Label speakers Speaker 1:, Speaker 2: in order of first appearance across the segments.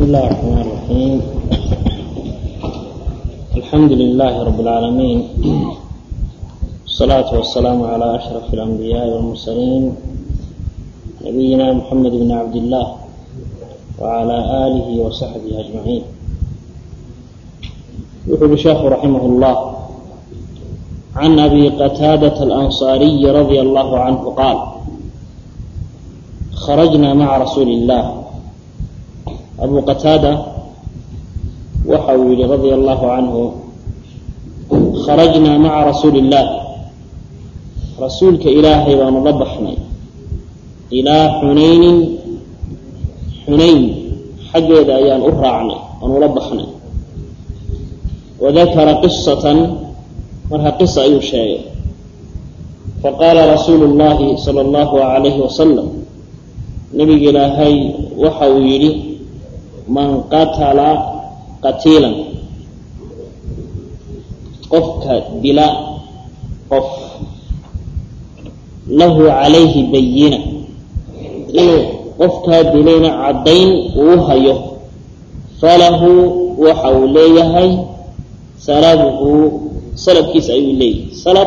Speaker 1: بسم الله الرحمن الرحيم الحمد لله رب العالمين والصلاة والسلام على أشرف الأنبياء والمرسلين نبينا محمد بن عبد الله وعلى آله وصحبه أجمعين يقول الشيخ رحمه الله عن أبي قتادة الأنصاري رضي الله عنه قال خرجنا مع رسول الله أبو قتادة وحول رضي الله عنه خرجنا مع رسول الله رسولك إلهي ونضبحنا إلى حنين حنين حقيد أيان أهرعنا ونضبحنا وذكر قصة مرها قصة أي شيء فقال رسول الله صلى الله عليه وسلم نبي إلهي وحويلي من قتل قتيلا قفك بلا قف له عليه بينة إنه قفك بلين عدين وهيه فله وحوليه سلبه سلبكيس أي لي سلب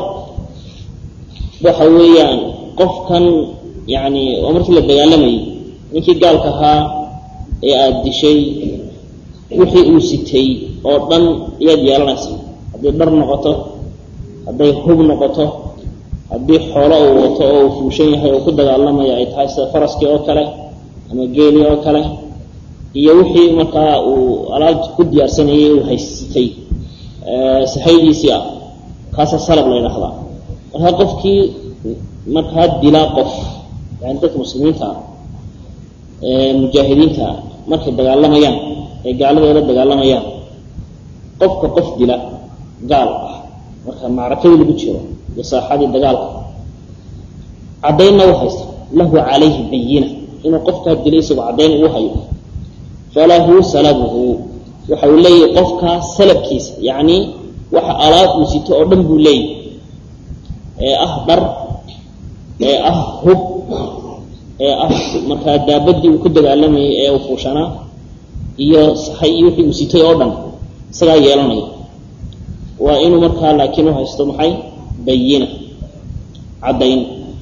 Speaker 1: وحويان قفكا يعني ومركي لدقالمي نكي قال كها ee aada dishay wixii uu sitay oo dhan ayaad yeelanaysa hadday dhar noqoto hadday hub noqoto haddii xoolo uu wato oo uu fuushan yahay oo ku dagaalamaya ay tahay sida faraskii oo kale ama geelii oo kale iyo wixii markaa uu alaabta ku diyaarsanayay uu haysitay sahaydiisii ah kaasa salab la ydhahdaa markaa qofkii markaa dilaa qof yani dadka muslimiinta ah mujaahidiinta markay dagaalamayaan ee gaalada la dagaalamayaan qofka qof dila gaal ah marka macrakadii lagu jiro iyo saaxadii dagaalka caddaynna u haysta lahu calayhi bayina inuu qofkaa dilay isagoo caddayn uu hayo falahu salabuhu waxa uu leeyahay qofkaa salabkiisa yacni waxa alaab uu sito oo dhan buu leeyahy ee ah dhar ee ah hub ee ah markaa daabadii uu ku dagaalamayay ee uu fuushanaa iyo sahay iyo wixii uu sitay oo dhan isagaa yeelanaya waa inuu markaa laakiin u haysto maxay bayina caddayn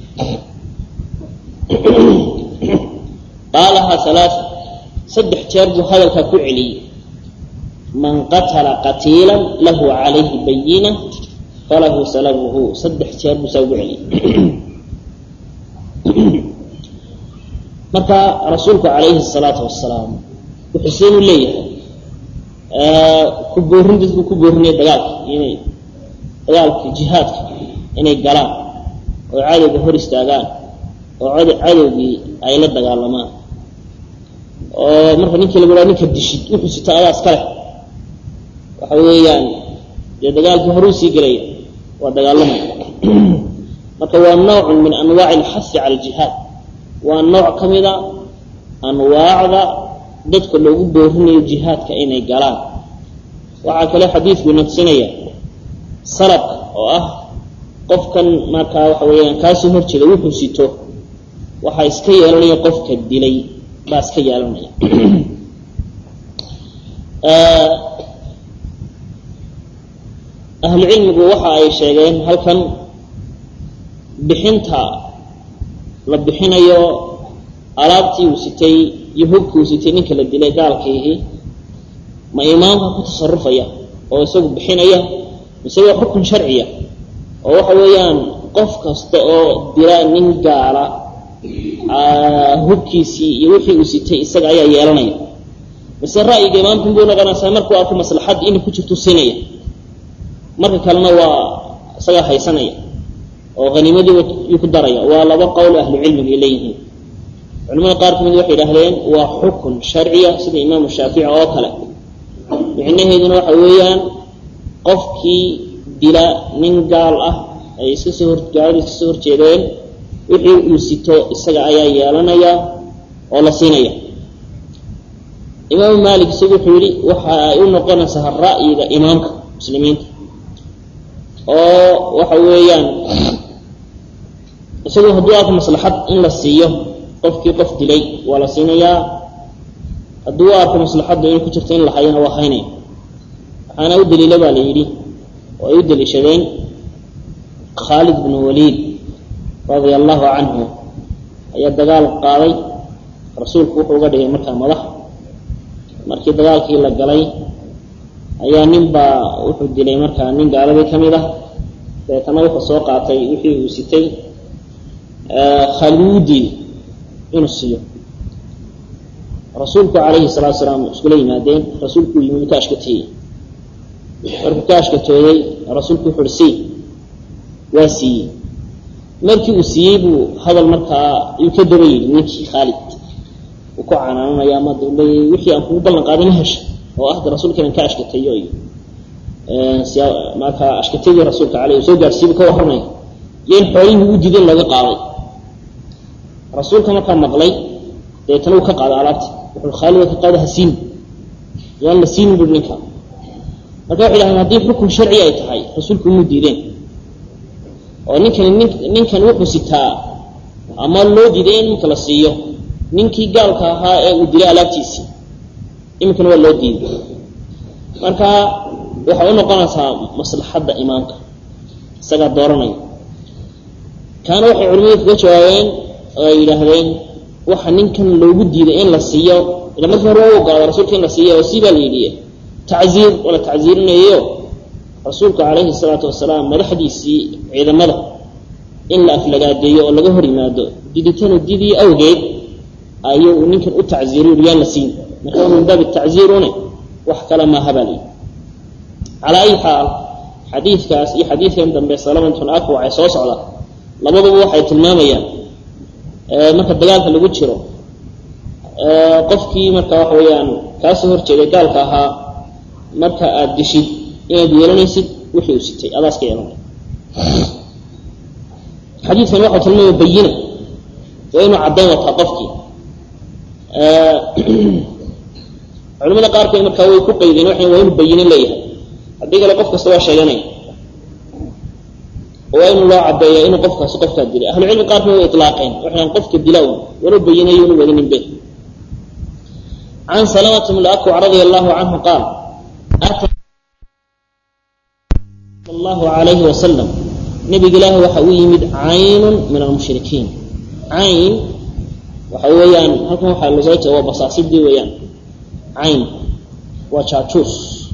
Speaker 1: qaalahaa halaa saddex jeer buu hadalkaa ku celiyey man qatala qatiila lahu calayhi bayina falahu salabuhu saddex jeer buu saa ugu celiyey marka rasuulku calayhi الsalaatu wasalaam wuxuu seen u leeyahay ku boorin dadku ku boorinaya dagaalka inay dagaalka jihaadka inay galaan oo cadowga hor istaagaan oo cadowgii ay la dagaalamaan oo marka ninkii lagu haa ninka dishid wuxuu sito adaas ka leh waxa weeyaan dee dagaalkii horuu sii gelaya waa dagaalamaya marka waa noocun min anwaaci اlxasi cala اljihaad waa nooc ka mida anwaacda dadka loogu boorinayo jihaadka inay galaan waxaa kale xadiidku naqsinaya salabka oo ah qofkan markaa waxa weeyaan kaasoo hor jeeda wuxuu sito waxaa iska yeelanaya qofka dilay baa iska yeelanaya ahlu cilmigu waxa ay sheegeen halkan bixinta la bixinayo alaabtii uu sitay iyo hubkii uu sitay ninka la dilay gaalkiihi ma imaamka ku tasarufaya oo isagu bixinaya mise waa xukun sharciya oo waxa weeyaan qof kasta oo dila nin gaala hubkiisii iyo wixii uu sitay isaga ayaa yeelanaya mise ra'yiga imaamkan buu noqonaysaa markuu arko maslaxad inay ku jirtu siinaya marka kalena waa isagaa haysanaya oo haniimadii yuu ku daraya waa laba qowl ahlu cilmiga ay leeyihiin culimada qaar kamid waxay idhahdeen waa xukun sharciya sida imaamu shaafici oo kale micnaheeduna waxa weeyaan qofkii dila nin gaal ah ay iska soo hor gaalada iska soo horjeedeen wixii uu sito isaga ayaa yeelanaya oo la siinaya imaamu maalik isagu wuxuu yihi waxa ay u noqonaysaa ra'yiga imaamka muslimiinta oo waxa weeyaan isagoo hadduu arko maslaxad in la siiyo qofkii qof dilay waa la siinayaa hadduu u arko maslaxaddu inay ku jirto in la hayana waa haynaya waxaana u daliila baa la yidhi oo ay u daliishadeen khaalid bnu waliid radia allahu canhu ayaa dagaal qaaday rasuulku wuxuu uga dhigay markaa madax markii dagaalkii la galay ayaa nin baa wuxuu dilay markaa nin gaaladii ka mid ah dabeetana wuxuu soo qaatay wixii uu sitay khaalid wuu diiday inuu siiyo rasuulku calayhi salaatu salaam iskula yimaadeen rasuulku yimi ka ashkateeyey markuu ka ashkatooyey rasuulku wuxu uhi sii waa siiyey markii uu siiyey buu hadal markaa yuu ka daba yidhi ninkii khaalid uu ku canaananaya ama de leeyahy wixii aan kugu ballan qaaday ma hesha oo ah de rasuulka inaan ka ashkateeyo iyo markaa ashkatadii rasuulka aleyh soo gaarsiibu ka warramaya iyo in xoolihii u diiday in laga qaaday rasuulka markaa maqlay dabeetana uu ka qaaday alaabti wuxuu khaalid ka qaada ha siin yaan la siinin bui ninka marka waxay dhahdeen haddii xukun sharci ay tahay rasuulku umuu diideen oo ninkani nin ninkan wuxuu sitaa ama loo diiday in iminka la siiyo ninkii gaalka ahaa ee uu dilay alaabtiisii iminkana waa loo diiday marka waxay u noqonaysaa maslaxadda imaamka isagaa dooranaya kaana waxay culimadu kaga jawaabeen oo ay yidhaahdeen waxa ninkan loogu diiday in la siiyo ila markii hore u ogolaada rasuulka in la siiyo oo sii baa la yidhiye tacziir oo la tacziirinayo rasuulku calayhi salaatu wasalaam madaxdiisii ciidamada in la aflagaadeeyo oo laga hor yimaado diditanu didii awgeed ayuu ninkan u tacziiriy yaan la siin marka min baabi tacziirune wax kale maaha baa layidhi calaa ayi xaal xadiidkaas iyo xadiidkan dambe salamatun akwac ee soo socda labaduba waxay tilmaamayaan marka dagaalka lagu jiro qofkii marka waxa weeyaan kaasoo horjeeday gaalka ahaa marka aada dishid inaad yeelanaysid wixii uu sitay adaas ka yeelanay xadiidkan waxau tilmaamaya bayina waa inuu caddayn wataa qofkii culimada qaarkood markaa way ku qaydeen waxay waa inuu bayino leeyahay haddii kale qof kasta waa sheeganaya waa in loo cadeeya inuu qofkaasi qofkaa dilay ahlucilmi qaarkood way ilaaqeen waxaan qofka dila un wanu bayinayo inu wadinin be can salamata bn akwac radia allahu canhu qaal ata allahu alayhi wasalam nabiga ilaahi waxa u yimid caynun min almushrikiin cayn waxa weeyaan halkan waxaa lagala jeeda waa basaasidii weeyaan cayn waa jaajuus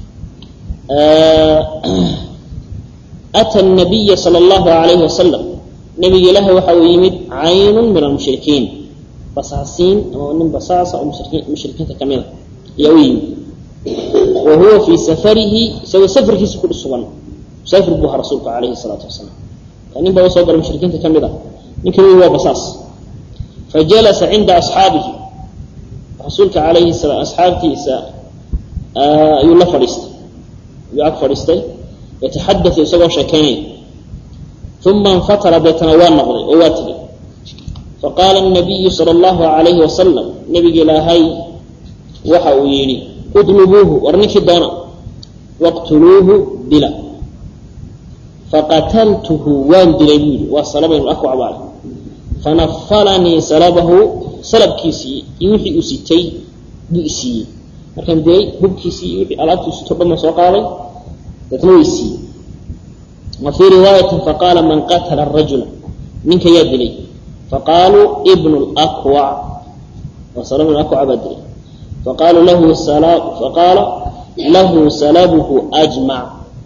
Speaker 1: ata nabiya sala allahu alayhi wasalam nabiga ilaahi waxa uu yimid caynun min almushrikiin basaasiin ama nin basaasa oo mushrikiinta ka mida ayaa u yimid wa huwa fii safarihi isagoo safarkiisa ku sugan musaafir buu ahaa rasuulku calayhi salaatu wasalaam ka nin baa usoo galay mushrikiinta ka mid a ninkan wi waa basaas fajalasa cinda asxaabihi rasuulka calayhi salaam asxaabtiisa ayuu la fadhiistay ayuu ag fadhiistay yataxadau isagoo sheekaynaya uma infatara deetana waa noqday oo waa tegay faqaala nabiyu sala allahu alayhi wasalam nabiga ilaahay waxa uu yidhi udlubuuhu war ninkii doona waqtuluuhu dila faqataltuhu waan dilay buu yidhi waa salabaynu akwac baale fanafalanii salabahu salabkiisii iyo wixii uu sitay buu isiiyey markaan dilay hubkiisii iyo wixii alaabtii sito dhan soo qaaday deetna way siiyey wa fii riwaayatin faqaala man qatala arajula ninka yaa dilay faqaaluu ibnu lakwac waa salab akwac baa dilay faqaaluu lahu faqaala lahu salabuhu ajmac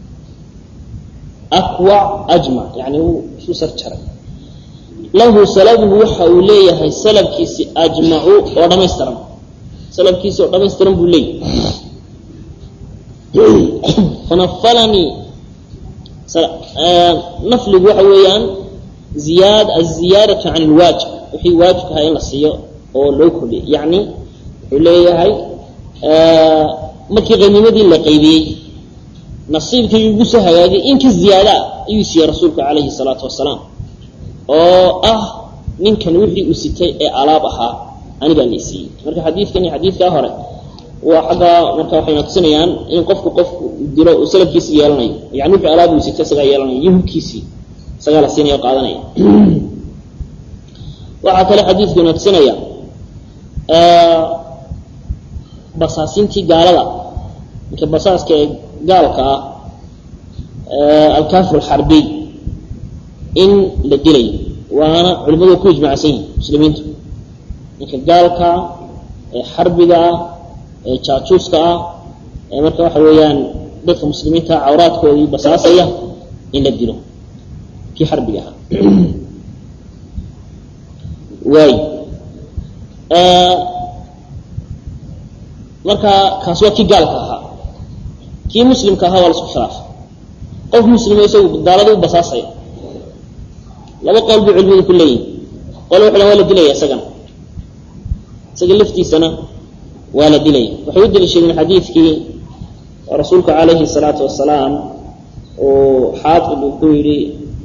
Speaker 1: akwac ajmac yani wuu isu sar jaray lahu salabuhu waxa uu leeyahay salabkiisi ajmacu oo dhamaystiran salabkiisi oo dhamaystiran buu leeyahay fanafalanii nafligu waxa weeyaan ziyaad aziyaadatu can ilwaajib wixii waajibka ahaa in la siiyo oo loo kordhiyay yacni wuxuu leeyahay markii qaniimadii la qaybiyey nasiibkii ugu soo hagaagay in ka ziyaadaa ayuu siiyey rasuulku calayhi salaatu wasalaam oo ah ninkan wixii uu sitay ee alaab ahaa anigaa la siiyey marka xadiidkan iyo xadiidkaa hore waa xaggaa marka waxay natusinayaan in qofku qofku dilo uu salafkiisi yeelanayo yani wixii alaab uu sitay isagaa yeelanayo iyo hubkiisii isagaa la siinaya o qaadanaya waxaa kale xadiidku natusinaya basaasintii gaalada ninka basaaska ee gaalka ah alkafir alxarbiy in la dilayo waana culimmadu ku ijmacsan yihin muslimiintu ninka gaalka ee xarbiga ah ee jaajuuska ah ee marka waxa weeyaan dadka muslimiinta cawraadkoodii basaasaya in la dilo kii xarbiga ahaa waay marka kaas waa kii gaalka ahaa kii muslimka ahaa waa la isku khilaafay qof muslima isagu gaalada u basaasaya laba qowl bay culimadu ku leeyihin qole waxu waa la dilaya isagana isaga laftiisana waa la dilaya waxay u daliishadeen xadiidkii rasuulku calayhi salaatu wasalaam uu xaafid uu ku yidhi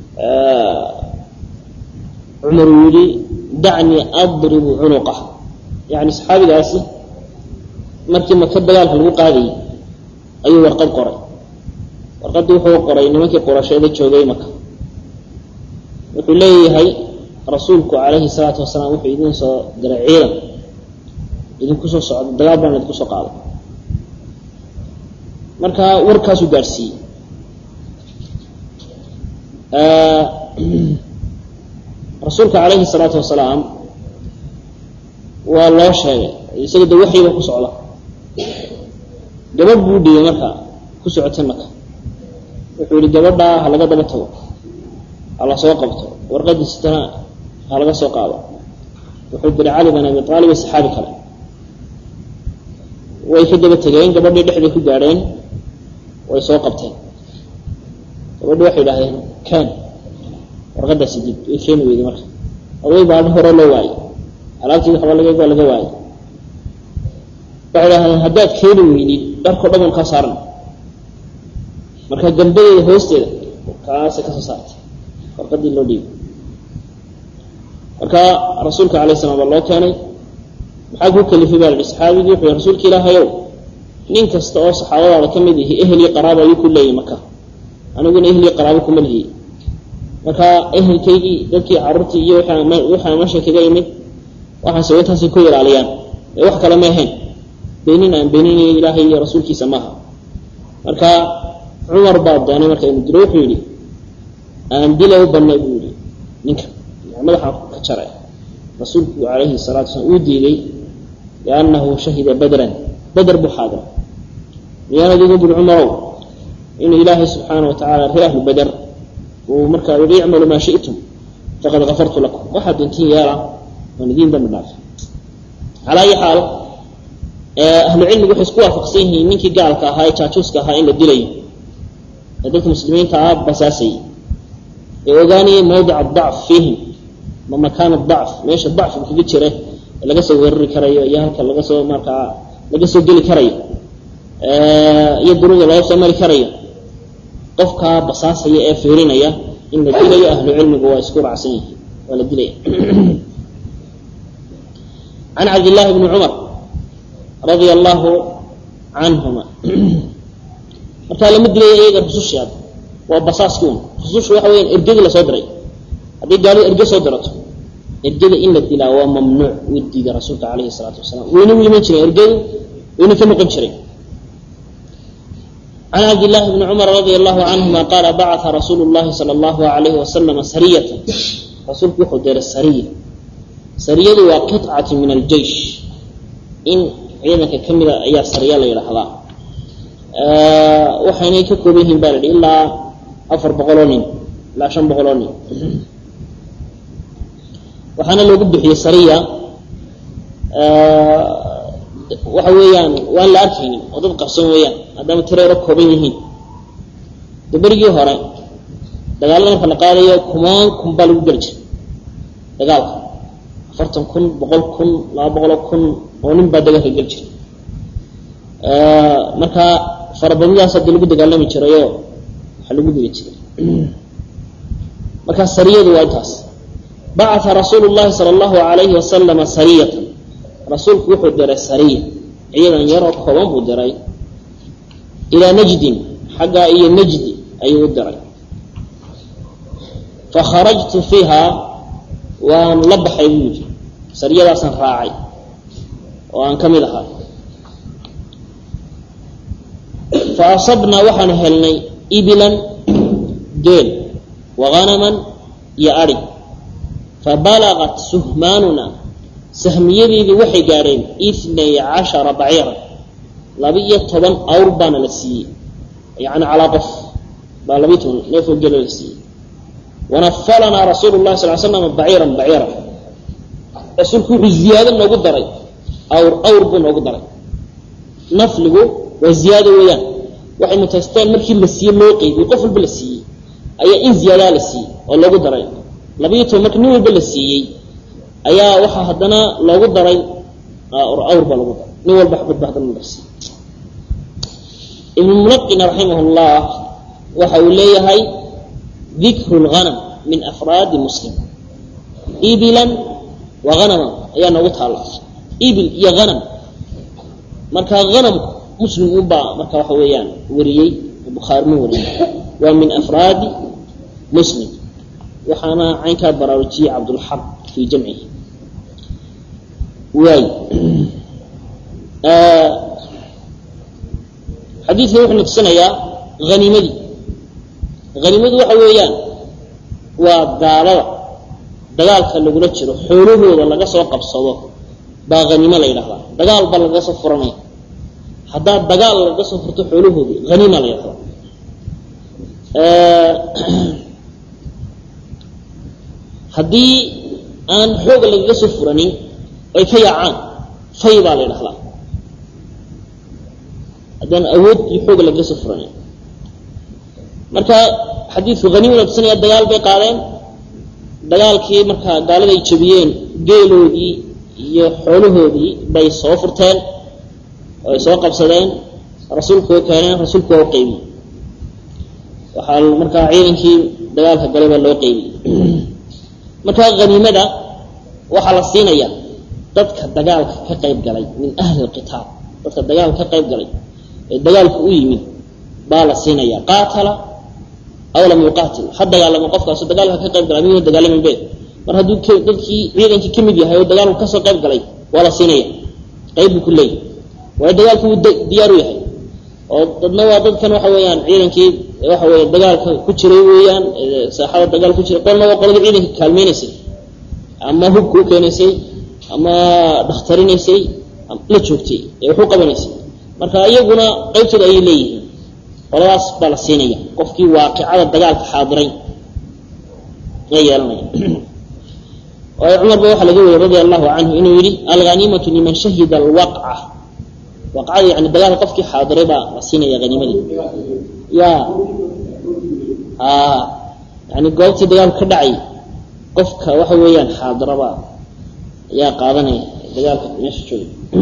Speaker 1: cumar uu yidhi dacnii adribu cunuqah yani saxaabigaasi markii maka dagaalka lagu qaadayay ayuu warqad qoray warqaddii wuxuu qoray nimankii qurasheeda joogay maka wuxuu leeyahay rasuulku calayhi salaatu wasalaam wuxuu idin soo diray ciidan idinku soo socda dagaal baan idinku soo qaaday marka warkaasuu gaadhsiiyey rasuulka calayhi salaatu wasalaam waa loo sheegay isaga de waxyiba ku socda gabadh buu dhiyey marka ku socotay maka wuxuu yihi gabadhaa ha laga daba tago ha la soo qabto warqadiisitana ha laga soo qaado wuxuu diray cali bin abi aalib iyo saxaabi kale way ka daba tegeen gabadhii dhexday ku gaadheen way soo qabteen gabadhi waxay idhahdeen ken warqadaasi dib way keeni weyday marka oday baa hore loo waayey alaabtii waxba laga waa laga waayey waxay idhahdeen haddaad keeni weynid dharkao dhan ban kaa saaran marka gambadeeda hoosteeda kaasay kasoo saartay warqadii loo dhiibay marka rasuulka alay slam baa loo keenay maxaa kuu kalifay baa la yihi saxaabigii wuxuu rasuulka ilaahayow nin kasta oo saxaabadaada ka mid ihi ehel iyo qaraaba ayuu ku leeyahy maka aniguna ehel iyo qaraabo kuma lihiyey marka ehelkaygii dadkii carruurtii iyo waxaa meesha kaga imid waxaan saweyntaasay ku ilaaliyaan ee wax kale ma ahayn beenin aan beeninayo ilaahay iyo rasuulkiisa maaha marka cumar baa doonay marka inu diro wuxuu yidhi aan dila u banay buu yihi ninka madaxaan ka jaray rasuulku calayhi salaatu wasalaam uu diiday liannahu shahida badran bader buu xaadira miyaanad igu buri cumarow inuu ilaahay subxaana wa tacala reer ahlu bader uu markaa yihi icmalu maa shi'tum faqad kafartu lakum waxaad doontiin yeela waan idiin dambi dhaafay calaa ayi xaal ahlu cilmigu waxay isku waafaqsan yihiin ninkii gaalka ahaa ee jaajuuska ahaa in la dilayo ee dadka muslimiinta ah basaasayay ee ogaanayay mawdica dacf fiihim ma makaana dacf meesha dacfiga kaga jira ee laga soo weerari karayo iyo halka laga soo markaa laga soo geli karayo iyo duruga laga soo mari karayo qofkaa basaasaya ee fiirinaya in la dilayo ahlu cilmigu waa isku raacsan yihiin waa la dilaya can cabdillaahi bni cumar radia allahu canhuma markaa lama dilaya iyaga rusushaad waa basaaski un rusushu waxa weyaan ergadii lasoo diray haddii gaalidu erge soo dirato ergada in la dilaa waa mamnuuc wuu diiday rasuulka calayhi salaatu wasalaam wayna u iman jireen ergadu wayna ka noqon jireen can cabdillaahi bni cumar radia allahu canhuma qaala bacata rasuulu llahi sala allahu alayhi wasalama sariyatan rasuulku wuxuu diray sariya sariyadu waa qicatu min aljeish in ciidanka ka mida ayaa sariya la yidhaahdaa waxaynay ka kooban yihiin baa la yihi ilaa afar boqoloo nin ilaa shan boqoloo nin waxaana loogu bixiyey sariya waxa weeyaan waan la arkaynin oo dad qarsoon weeyaan maadaama tireero kooban yihiin de berigii hore dagaalada marka la qaadayo kumaan kun baa lagu geli jiray dagaalka afartan kun boqol kun laba boqoloo kun oo nin baa dagaalka geli jiray marka farabadnidaas hadii lagu dagaalami jirayoo waxaa lagu dili jiray marka sariyadu waa intaas bacata rasuulu llahi sala allahu alayhi wasalama sariyatan rasuulku wuxuu diray sariya ciidan yaroo kooban buu diray ilaa najdin xaggaa iyo najdi ayuu u diray fakharajtu fiiha waan la baxay buu yidhi sariyadaasaan raacay oo aan ka mid ahaa faasabnaa waxaanu helnay ibilan geel wahanaman iyo ari fabalagat suhmaanuna sahmiyadeedii waxay gaadheen itnay cashara baciira laba-iyo toban awr baana la siiyey yani calaa qof baa labiiyo toban neefoo gelo la siiyey wanafalanaa rasuulu lahi sal l slam baciiran baciira rasuulku wuxuu ziyaado noogu daray awr awr buu noogu daray nafligu waa ziyaado weeyaan waxay mutaysteen markii la siiye loo qeybiyey qof walba la siiyey ayaa in ziyaadaa la siiyey oo loogu daray labayo toban marka nin walba la siiyey ayaa waxaa haddana loogu daray awr baa lagu daray nin walba xabad ba haddana la siiyey ibnu munaqin raximah llah waxa uu leeyahay dikru lghanam min afraadi muslim ibilan wa hanaman ayaa noogu taala ibil iyo hanam marka hanamku muslim unbaa marka waxa weeyaan wariyey bukhaari ma wariyey waa min afraadi muslim waxaana caynkaa baraarujiyey cabdulxaq fii jamcihi waay xadiidkan wuxuu natusinayaa haniimadii haniimadu waxa weeyaan waa gaalada dagaalka lagula jiro xoolahooda laga soo qabsado baa haniimo la yidhahdaa dagaal baa lagaga soo furanaya haddaa dagaal lagaga soo furto xoolahoodii haniima la yidhahdaa haddii aan xooga lagaga soo furanin ay ka yaacaan fay baa la ydhahdaa haddaan awood iyo xooga lagaga soo furanin marka xadiidku haniimada tusinaya dagaal bay qaadeen dagaalkii markaa gaalada ay jabiyeen geeloodii iyo xoolahoodii bay soo furteen oo ay soo qabsadeen rasuulku oo keeneen rasuulku waa u qeybiyey waxaa markaa ciidankii dagaalka galay baa loo qeybiyey markaa haniimada waxaa la siinaya dadka dagaalka ka qayb galay min ahli lqitaal dadka dagaalka ka qayb galay ee dagaalku u yimid baa la siinaya qaatala aw lam yuqaatil ha dagaalamo qofkaaso dagaalka ka qayb galay miyuu dagaalamin be mar hadduu dadkii ciidankii ka mid yahay oo dagaalku kasoo qayb galay waa la siinaya qayb buu ku leeyahy waayo dagaalku wuu diyaar u yahay oo dadna waa dadkan waxa weeyaan ciidankii waxa weeye dagaalka ku jiray weeyaan saaxada dagaal ku jiray qolna waa qoladii ciidanka kaalmeynaysay ama hubka u keenaysay ama dhakhtarinaysay la joogtay ee wax u qabanaysay marka iyaguna qaybtooda ayay leeyihiin qoladaas baa la siinaya qofkii waaqicada dagaalka xaadiray la yeelanaya waayo cumar ba waxaa laga wariyey radia allahu canhu inuu yihi alghaniimatu liman shahida alwaqca waqcada yani dagaalka qofkii xaadiray baa la siinaya haniimadii ya a yani goobtii dagaalku ka dhacay qofka waxa weeyaan xaadiraba ayaa qaadanaya dagaalka meesha jooga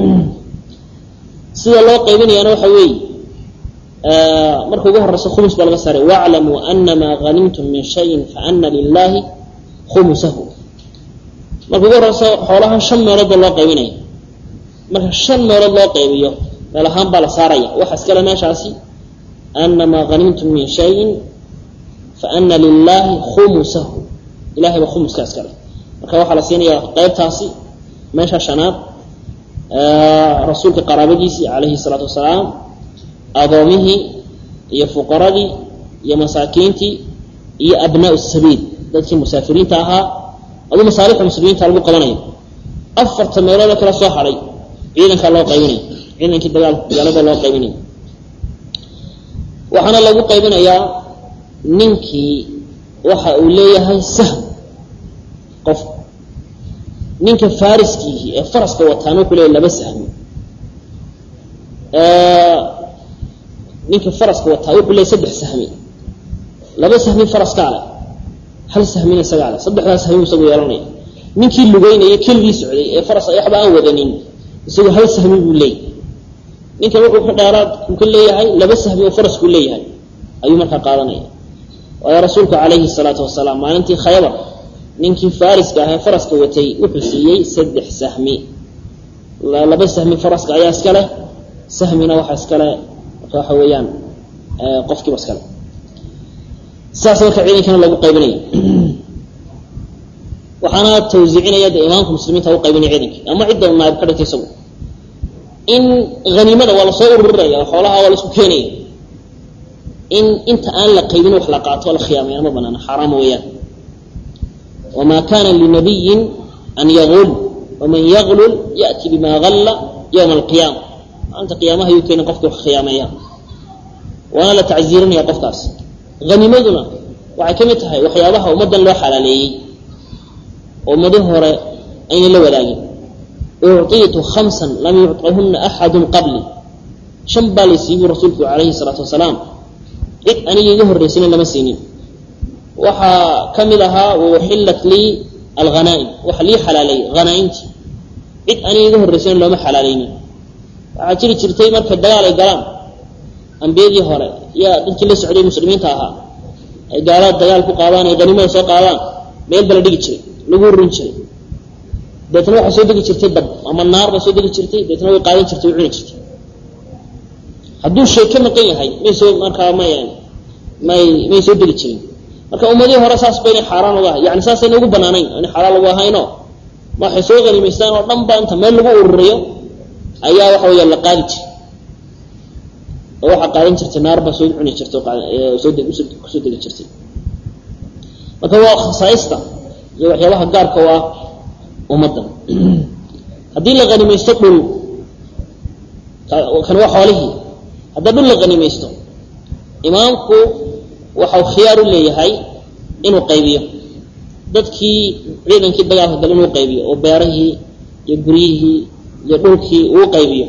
Speaker 1: sida loo qaybinayaana waxa weeye marka ugu horeysa khumus baa laga saaray waclamuu anamaa hanimtum min shayin faana lilahi khumusahu marka ugu horeysa xoolahan shan meelood baa loo qaybinaya marka shan meelood loo qaybiyo meel ahaan baa la saaraya waxa iskale meeshaasi anamaa hanimtum min shayin faana lilahi khumusahu ilahay baa khumuska iskale marka waxaa la siinaya qaybtaasi meesha shanaad rasuulka qaraabadiisii calayhi salaatu wasalaam adoomihii iyo fuqaradii iyo masaakiintii iyo abnaau sabiil dadkii musaafiriinta ahaa aduu masaalixda muslimiinta lagu qabanayo afarta meeloodoo kala soo hadhay ciidankaa loo qaybinaya ciidankii dagaal dagaalada loo qaybinaya waxaana lagu qaybinayaa ninkii waxa uu leeyahay sahm qof ninka fariskiihi ee faraska wataana wuxuu leeyahy laba sahmi ninka faraska wataa wuxuu leeyahy saddex sahmi laba sahmi faraskaa leh hal sahmina isagaa leh saddexdaa sahmi isagu yeelanaya ninkii lugeynaya keligii socday ee faras waxba aan wadanin isagu hal sahmi buu leeyahy ninkan wuxuu ka dheeraad uu ka leeyahay laba sahmi oo faraskuu leeyahay ayuu markaa qaadanaya waayo rasuulku calayhi salaatu wasalaam maalintii khaybar ninkii fariska ahee faraska watay wuxuu siiyey saddex sahmi laba sahmi faraska ayaa iska leh sahmina waxa iskale marka waxa weeyaan qofkiiba iskale sidaas marka ciidankana lagu qaybinaya waxaana tawsiicinaya de imaamka muslimiinta u qaybinaya ciidankii ama cidda naayib ka dhigtay isagu in haniimada waa lasoo ururinaya xoolaha waa laisku keenaya in inta aan la qaybin wax la qaato la khiyaameeya ma banaana xaaraam weeyaan wamaa kana linabiyin an yagul waman yaglul ya'ti bima galla yowma alqiyaama maalinta qiyaamaha yuu keena qofka wax khiyaameeya waana la tacziirinaya qofkaas hanimaduna waxay ka mid tahay waxyaabaha ummaddan loo xalaaleeyey oo ummadihi hore ayna la wadaagin ucطiitu hamsan lam yucطahuna axadu qabli shan baa laysiiyey buu rasuulku calayhi salaatu wasalaam cid aniga iga horraysana lama siinin waxaa ka mid ahaa wauxillat lii alghanaa'im waxa lii xalaaleeyey hanaaimti cid aniga iga horraysana looma xalaaleynin waxaa jiri jirtay marka dagaal ay galaan ambiyadii hore yaa dadkii la socday muslimiinta ahaa ay gaalada dagaal ku qaadaan ay hanimada soo qaadaan meel ba la dhigi jiray lagu urin jiray deetna waxaa soo degi jirtay dab ama naar baa soo degi jirtay deetna way qaadan jirtay way cuni jirtay hadduu shay ka maqan yahay may soo markaa may may may soo degi jirin marka ummadihii hore saas ba inay xaaraan uga ahay yani saasayna ugu banaanayn inay xaaraan lagu ahayno ma waxay soo hanimaystaan oo dhan ba inta meel lagu ururiyo ayaa waxa weeya la qaadi jiray oo waxaa qaadan jirtay naar baa soo cuni jirtay soo kusoo degi jirtay marka waa khasaaista iyo waxyaabaha gaarka u ah ummaddan haddii la hanimaysto dhul kan waa xoolihii haddaa dhul la hanimaysto imaamku waxau khiyaar u leeyahay inuu qaybiyo dadkii ciidankii dagaalka gale inuu qaybiyo oo beerahii iyo guryihii iyo dhulkii uu qaybiyo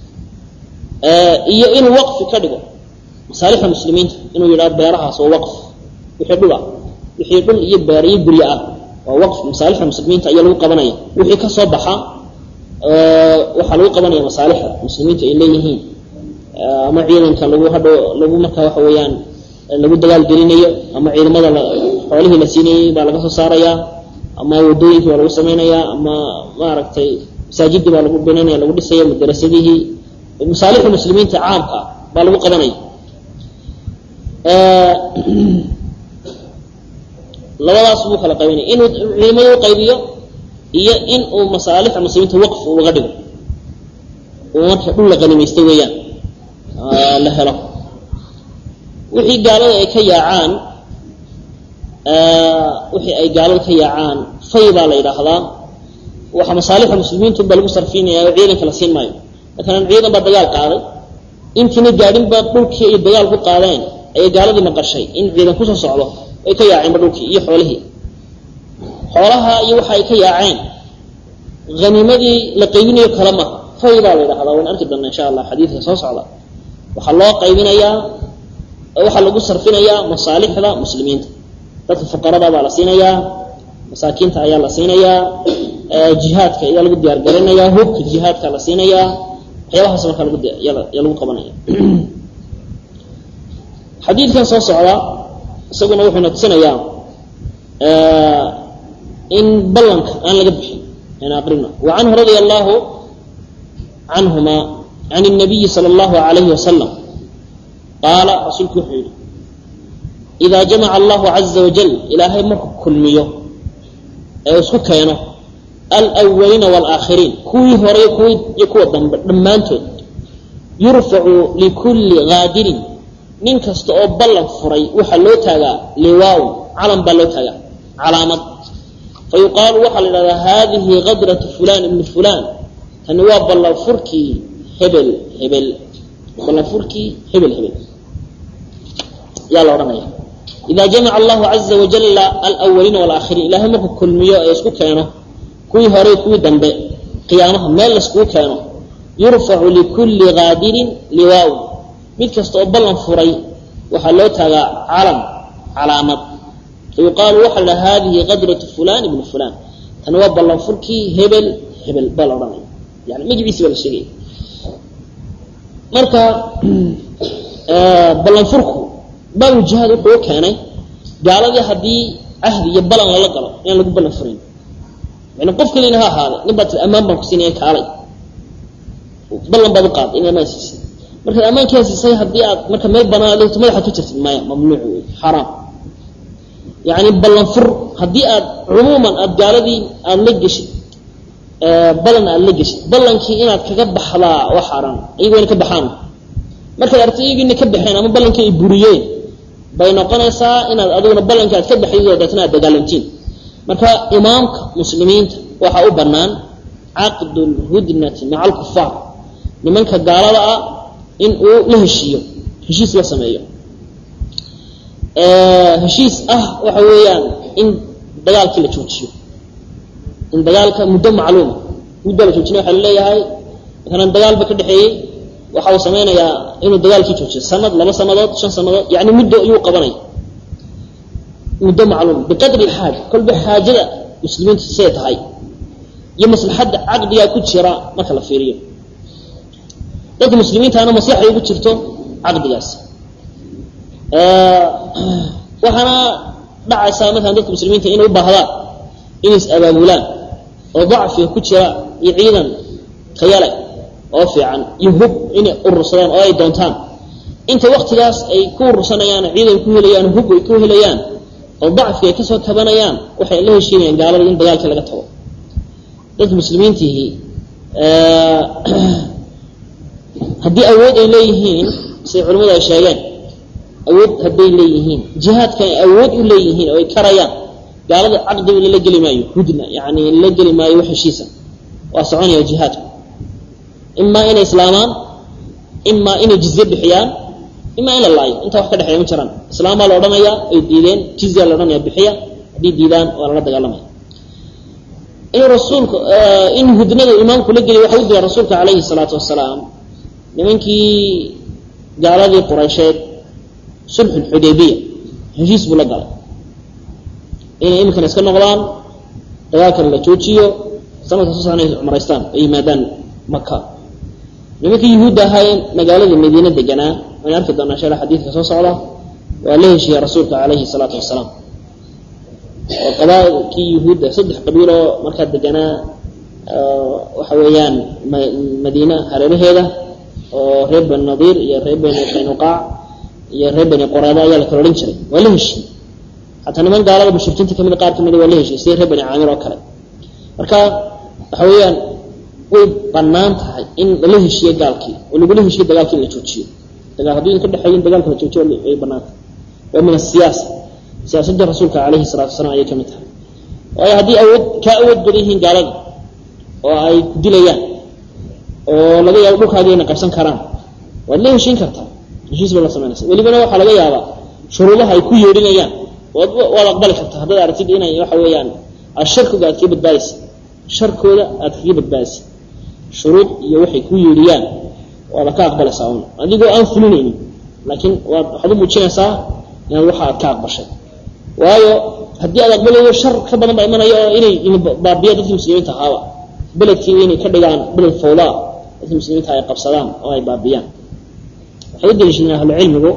Speaker 1: iyo inuu waqfi ka dhigo masaalixda muslimiinta inuu yidhaho beerahaas oo waqf wixii dhul ah wixii dhul iyo beer iyo guryo ah waa waqf masaalixda muslimiinta ayaa lagu qabanaya wixii ka soo baxa waxaa lagu qabanaya masaalixda muslimiintu ay leeyihiin ama ciidanka lagu hadho lagu markaa waxa weeyaan lagu dagaal gelinayo ama ciidamada xoolihii la siinayey baa laga soo saarayaa ama wadooyinkii baa lagu samaynayaa ama maaragtay masaajidii baa lagu binanaya lagu dhisaya madarasadihii masaalixda muslimiinta caamka ah baa lagu qabanaya labadaas buu kala qaybinaya inuu ciidamada u qaybiyo iyo in uu masaalixda muslimiinta waqf uga dhigo uu marka dhul la qanimaysto weeyaan la helo wixii gaalada ay ka yaacaan wixii ay gaalada ka yaacaan fay baa la yidhaahdaa waxa masaalixda muslimiintu baa lagu sarfinaya oo ciidanka la siin maayo matalan ciidan baa dagaal qaaday intiina gaadhinba dhulkii ay dagaal ku qaadeen ayay gaaladii maqashay in ciidan kusoo socdo ay ka yaaceenba dhulkii iyo xoolihii xoolaha iyo waxa ay ka yaaceen haniimadii la qaybinayo kale maha fay baa la yidhahdaa waan arki doona insha allah xadiidka soo socda waxaa loo qaybinayaa waxaa lagu sarfinayaa masaalixda muslimiinta dadka fuqarada baa la siinayaa masaakiinta ayaa la siinayaa jihaadka ayaa lagu diyaar garinayaa hubka jihaadka la siinayaa waxyaabahaas markaa lagu yaa lagu qabanaya xadiidkan soo socda isaguna wuxuu na tusinayaa in ballanka aan laga bixin aan aqrino wa canhu radia allahu canhuma can الnabiyi salى اllahu alayhi wasalam qaala rasuulku wuxuu yihi idaa jamaca allahu caza wajal ilaahay markuu kulmiyo ee isku keeno alwaliina wاlaakhiriin kuwii hore kuwii iyo kuwa dambe dhammaantood yurfacu likulli gaadirin nin kasta oo ballan furay waxaa loo taagaa liwaawn calan baa loo taagaa calaamad fayuqaalu waxaa la idhahdaa haadihi kadratu fulan ibni fulan tani waa ballanfurkii hebel hebel ballanfurkii hebel hebel yaa la odhanaya ida jamaca allahu caza wajala alwaliina walaaakhiriin ilahay markuu kulmiyo ee isku keeno kuwii hore kuwii dambe qiyaamaha meel laiskugu keeno yurfacu likulli gaadirin liwaawn mid kasta oo ballan furay waxaa loo taagaa calam calaamad fayuqaalu waxaa la dhaha hadihi qadratu fulan ibni fulan tani waa ballanfurkii hebel hebel baa la odhanaya yani magaciisi baa la sheegaya marka ballanfurku baabu jihaad wuxuu u keenay gaaladii haddii cahdi iyo balan lala galo inaan lagu ballan furayn yani qof kalina ha ahaada nin baa tii ammaan baan ku siinaya kaalay ballan baad u qaaday in amaan siisay markaad ammaankaa siisay haddii aad marka meel banaan aad leeto madaxaad ku jirtid maya mamnuuc wey xaraam yani ballanfur haddii aad cumuuman aada gaaladii aada la geshid ballan aada la geshid ballankii inaad kaga baxdaa waa xaaraan iyagoo ina ka baxaan markaad aragtay iyagiina ka baxeen ama ballankii ay buriyeen bay noqonaysaa inaad adiguna ballankii aad ka baxayso deetna aad dagaalamtiin marka imaamka muslimiinta waxaa u bannaan caqdu lhudnati maca alkufaar nimanka gaalada ah in uu la heshiiyo heshiis la sameeyo heshiis ah waxa weeyaan in dagaalkii la joojiyo in dagaalka muddo macluuma muddo la joojinay waxa laleeyahay makalan dagaal ba ka dhexeeyey waxa uu samaynayaa inuu dagaalkii joojiyo sanad laba sanadood shan sanadood yani muddo ayuu qabanaya muddo macluum biqadri xaaja kolba xaajada muslimiintu siday tahay iyo maslaxadda caqdigaa ku jira marka la fiiriyo dadka muslimiintaana maslaxay ugu jirto caqdigaas waxaana dhacaysaa markaan dadka muslimiinta inay u baahdaan inay is abaabulaan oo dacfiga ku jira iyo ciidan tayale oo fiican iyo hub inay urursadaan oo ay doontaan inta waktigaas ay ku urursanayaan ciidan ku helayaan hub ay ku helayaan oo dacfiga ay kasoo tabanayaan waxay la heshiinayaan gaalada in dagaalkii laga tago dadka muslimiintihii haddii awood ay leeyihiin siday culimmadu ay sheegeen awood hadday leeyihiin jihaadka ay awood u leeyihiin oo ay karayaan gaalada caqdiga lala geli maayo hudna yani lala geli maayo wax heshiisa waa soconaya jihaadku imaa inay islaamaan imaa inay jizye bixiyaan imaa in la laayo intaa wax ka dhexeeya ma jiraan islaamaa la odhanayaa ay diideen jizya la odhanaya bixiya haddii diidaan waa lala dagaalamaya inuu rasuulku in hudnada imaamku la geliy waxa u dira rasuulka calayhi salaatu wasalaam nimankii gaaladii quraysheed sulxu xudaybiya heshiis buu la galay inay iminkana iska noqdaan dagaalkana la joojiyo sanadka soo socnay cumraystaan ay yimaadaan maka nimankii yuhuudda ahaayeen magaalada madiine deganaa waan arki doonaa sheela xadiidka soo socda waa la heshiiyey rasuulka calayhi salaatu wasalaam oo qabaailkii yuhuudda saddex qabiil oo markaa deganaa waxa weeyaan madiina hareeraheeda oo reer bani nadiir iyo reer bani qaynuqaac iyo reer bani qoreeda ayaa la kala odhan jiray waa la heshiiyey hataa niman gaalada mushrikiinta kamid qaar kamida waa la heshiiyey sida reer bani caamir oo kale marka waxa weeyaan way banaan tahay in lala heshiiyo gaalkii oo lagula heshiyo dagaalkii in la joojiyo dagaal haddii idin ka dhexeeyo in dagaalka la joojiyo way banaan tahay waa min asiyaasa siyaasadda rasuulka calayhi salatu wasalaam ayay ka mid tahay waayo haddii awood kaa awood badan yihiin gaalada oo ay ku dilayaan oo laga yaabo dhulkaaga inay qabsan karaan waad la heshiin kartaa heshiis ba la samaynaysa welibana waxaa laga yaabaa shuruudaha ay ku yeedhinayaan waad waad aqbali kartaa haddaad aragtid inay waxa weeyaan sharkooda aad kaga badbaadaysa sharkooda aad kaga badbaadaysa shuruud iyo waxay ku yeedhiyaan waada ka aqbalaysaa un adigoo aan fulinaynin laakiin waad waxaad u muujinaysaa inaad waxa aad ka aqbashay waayo haddii aad aqbalayo shar ka badan baa imanaya oo inay baabiya dadkii muslimiinta ahaaba beledkiiba inay ka dhigaan beled fawdaa dadkii muslimiinta ay qabsadaan oo ay baabiyaan waxay u daliishadeen ahlucilmigu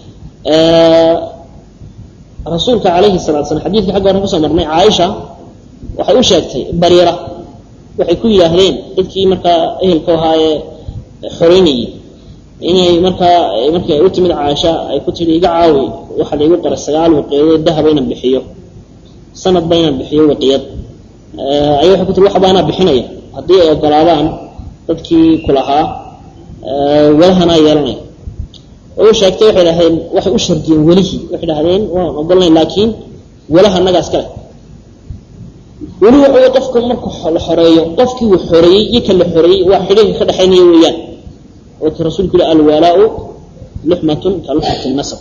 Speaker 1: rasuulka calayhi salatu slam xadiidkii xagga hore kusoo marnay caaisha waxay u sheegtay bariira waxay ku yidhaahdeen dadkii markaa ehelka ahaayee xoreynayey inay markaa markii ay u timid caaisha ay ku tihi iga caawi waxaa laigu qoray sagaal wiqiyadood dahaba inaan bixiyo sanadba inaan bixiyo wiqiyad ay waxay ku tiri wax baanaa bixinaya haddii ay ogolaadaan dadkii kulahaa walahanaa yeelanaya way u sheegtay waxay dhahdeen waxay u shardiyeen welihii waxay dhahdeen waan ogolnay laakiin walaha annagaas kale weli waxa wey qofka marku la xoreeyo qofkii uu xoreeyey iyo kan la xoreeyey waa xidhiirka ka dhexaynaya weeyaan oo ki rasuulku yihi alwalaau luxmatun ka luxmati nasab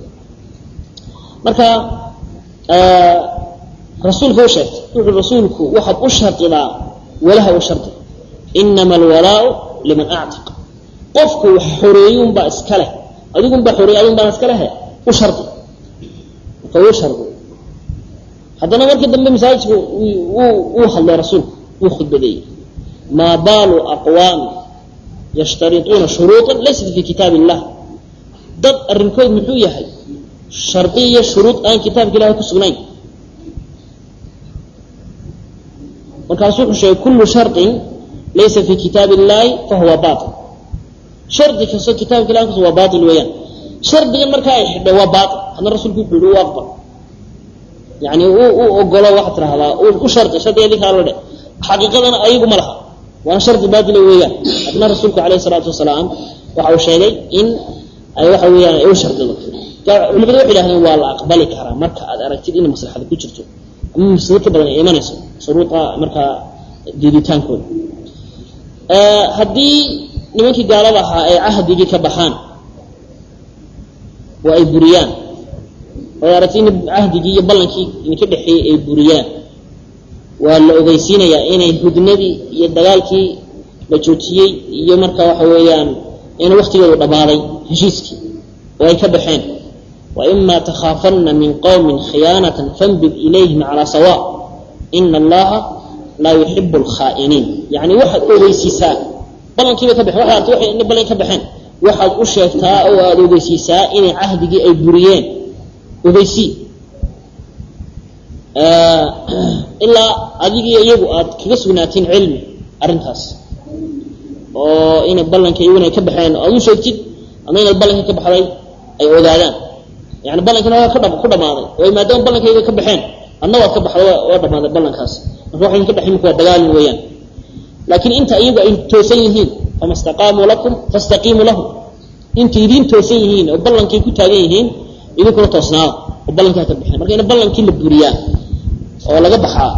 Speaker 1: marka rasuulka u sheegtay wuxuu rasuulku waxaad u shardidaa walaha u shardi inama alwalaau liman actiq qofku wax xoreeyunbaa iska leh adigunbaa xoreeyey adigun baana iska lehe u shardi marka u shardi haddana markii dambe masaajidku wuu hadlay rasuulku wuu khudbadeeyey maa baalu aqwaami yashtariطuuna shuruuطa laysat fi kitaab illah dad arrinkood muxuu yahay shardi iyo shuruud aan kitaabka ilahay ku sugnayn markaasuu wuxuu sheegay kullu shardin laysa fi kitaab illahi fahuwa bail shardi kastoo kitaabka ilahi kus waa bail weeyaan shardigan markaa ay xidhay waa bail hadna rasuulku wuxuu yihi u aqbal yani u ogolo waxaad tirahdaa u shardi shardiga idinkaa la dhe xaqiiqadana ayagu ma laha waana shardi baatila weeyaan haddana rasuulku calayhi salaatu wasalaam waxa uu sheegay in ay waxa weeyaan ay u shardido culimadu waxay yidhahdeen waa la aqbali karaa marka aad aragtid inay maslaxada ku jirto ama mafsado ka badan ay imanayso shuruuda markaa diiditaankooda haddii nimankii gaalada ahaa ay cahdigii ka baxaan oo ay buriyaan oo aragtid in cahdigii iyo ballankii idinka dhexeeyey ay buriyaan waa la ogeysiinayaa inay hudnadii iyo dagaalkii la joojiyey iyo marka waxa weeyaan in waktigoodu dhammaaday heshiiskii oo ay ka baxeen وإma تkاafana min qوmi khiyaanaة fanbid ilayhim calى sawاء ina اllaha laa yuxib اlkhaaئiniin yani waxaad ogeysiisaa ballankiibay ka baxeen waxaad artay waxay ballan ka baxeen waxaad u sheegtaa oo aada ogeysiisaa inay cahdigii ay buriyeen ogeysii ilaa adigii iyagu aad kaga sugnaatiin cilmi arrintaas oo inay ballanka iyaguna ay ka baxeen aad u sheegtid ama inaad ballankii ka baxday ay ogaadaan yani ballankina waa ka ku dhamaaday oo maadaama ballankayga ka baxeen adna waad ka baxda waa dhamaaday ballankaas marka waxa idinka dhexay minku waa dagaalin weeyaan laakiin inta iyagu ay toosan yihiin fama staqaamuu lakum fastaqiimuu lahum inta idiin toosan yihiin oo ballankay ku taagan yihiin idinkuna toosnaada oo ballankaa ka baxeen marka in ballankii la buriyaa oo laga baxaa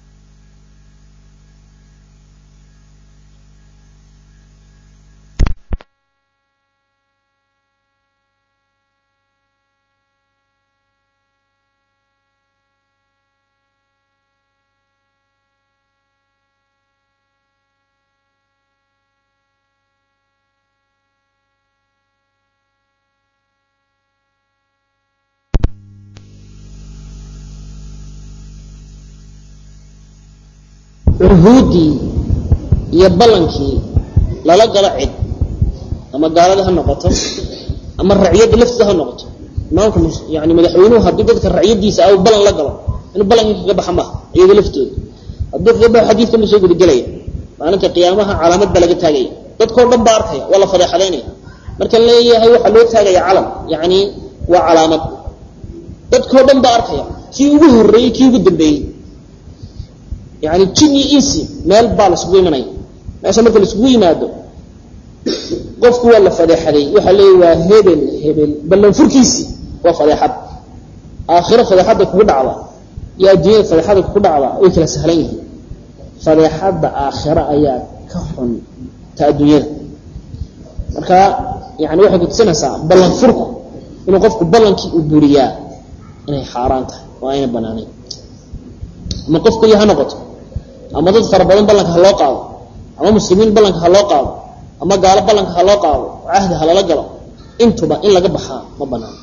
Speaker 1: cuhuuddii iyo ballankii lala galo cid ama gaalada ha noqoto ama raciyadda laftiisa ha noqoto imaamka yani madaxweynuhu haddii dadka raciyadiisa au ballan la galo inuu ballankii kaga baxa maha iyaga laftooda hadduu kaga baxo xadiidkan buu soo gudagelaya maalinta qiyaamaha calaamad baa laga taagaya dadkao dhan baa arkaya waa la fadeexadaynaya marka leeyahay waxaa loo taagaya calam yani waa calaamad dadkao dhan baa arkaya kii ugu horreeyey kii ugu dambeeyey yani jin iyo insi meel baa laisugu imanaya meesha marka laisugu yimaado qofku waa la fadeexaday waxaa leeya waa hebel hebel ballanfurkiisii waa fadeexad aakhiro fadeexadda kugu dhacda iyo adduunyada fadeexadda kugu dhacda way kala sahlan yihiin fadeexadda aakhiro ayaa ka xun ta adduunyada marka yani waxay kutusinaysaa ballanfurku inuu qofku ballankii uu buriyaa inay xaaraan tahay oo ayna banaanayn ama qof keliya ha noqoto ama dad fara badan ballanka ha loo qaado ama muslimiin ballanka ha loo qaado ama gaalo ballanka ha loo qaado cahdi ha lala galo intuba in laga baxaa ma banaano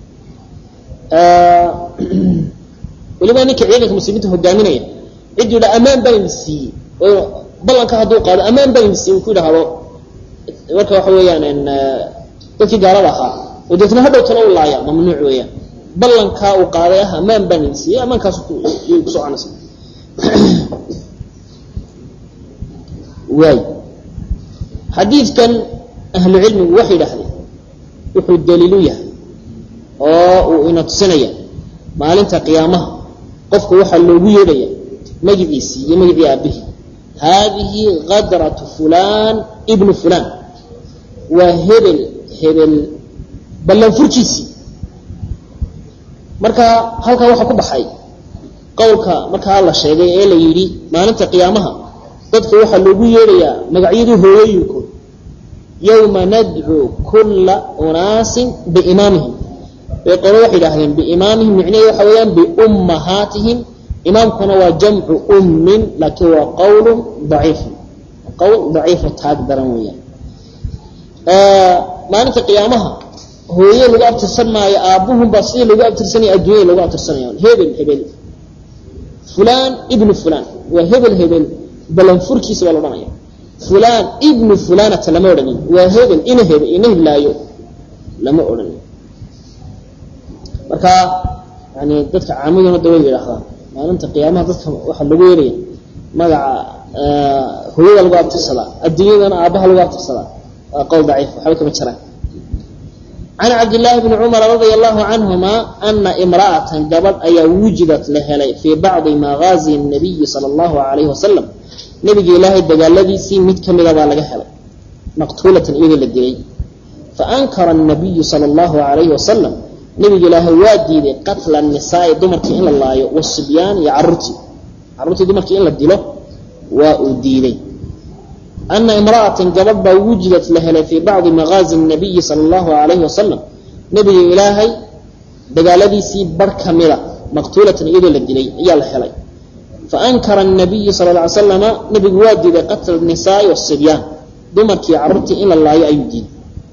Speaker 1: weliba ninka ciidanka muslimiinta hogaaminaya cidduu yidha ammaan baa idin siiyey oo ballanka hadduu qaado ammaan baa idin siiyey uu ku yidhaahdo marka waxa weeyaan dadkii gaalada ahaa oo deetna hadhow talo u laaya mamnuuc weeyaan ballankaa uu qaaday ah ammaan baan idin siiyey ammaankaas ku soconaysa waay xadiidkan ahlu cilmigu waxay yidhahdeen wuxuu daliilu yahay oo uu ina tusinaya maalinta qiyaamaha qofka waxaa loogu yeedhaya magiciisii iyo magicii aabbihi haadihi kadratu fulan ibnu fulan waa hebel hebel ballanfurkiisii marka halkaa waxaa ku baxay qowlka markaa la sheegay ee la yidhi maalinta qiyaamaha dadka waxaa loogu yeedhayaa magacyadii hooyooyinkood yowma nadcuu kulla unaasin biimaamihim bay qolo waxay idhahdeen biimaamihim micnaheed waxa weeyaan biummahaatihim imaamkuna waa jamcu ummin laakiin waa qowlu daciifun qowl daciifo taag daran weeyaan maalinta qiyaamaha hooye lagu abtirsan maayo aabbuhunbaa sidii lagu abtirsanaya adduunyada lagu abtirsanaya hebel hebel fulan ibnu fulan waa hebel hebel balanfurkiisa baa la odhanaya fulan ibnu fulanata lama odhanin waa hebel ina hebel ina hiblaayo lama odhanin marka yani dadka caamaduna da way yidhaahdaan maalinta qiyaamaha dadka waxaa lagu yeelaya magaca hooyada lagu abtirsadaa adduunyadana aabbaha lagu abtirsadaa waa qowl daciif waxba kama jiraan can cabdillaahi bni cumara radia allahu canhuma ana imra'atan gabadh ayaa wujidat la helay fii bacdi maghaazi nabiyi sala allahu alayhi wasalam nabiga ilaahay dagaaladiisii mid ka mida baa laga helay maqtuulatan iyadoo la dilay faankara الnabiyu salى اllahu alayhi wasalam nabiga ilaahay waa diiday qatla الnisaai dumarkii in la laayo wasibyaan iyo caruurtii caruurtii dumarkii in la dilo waa uu diiday ana imra'atan gabadh baa wujidat la helay fii bacdi maqaazi الnabiyi salى اllahu alayhi wasalam nabiga ilaahay dagaaladiisii bar ka mida maqtuulatan iyadoo la dilay ayaa la helay faankara الnabiyu sal ه ly slama nabigu waa diiday qatla الnisaai wالsibyaan dumarkii caruurtii in la laayo ayuu diiday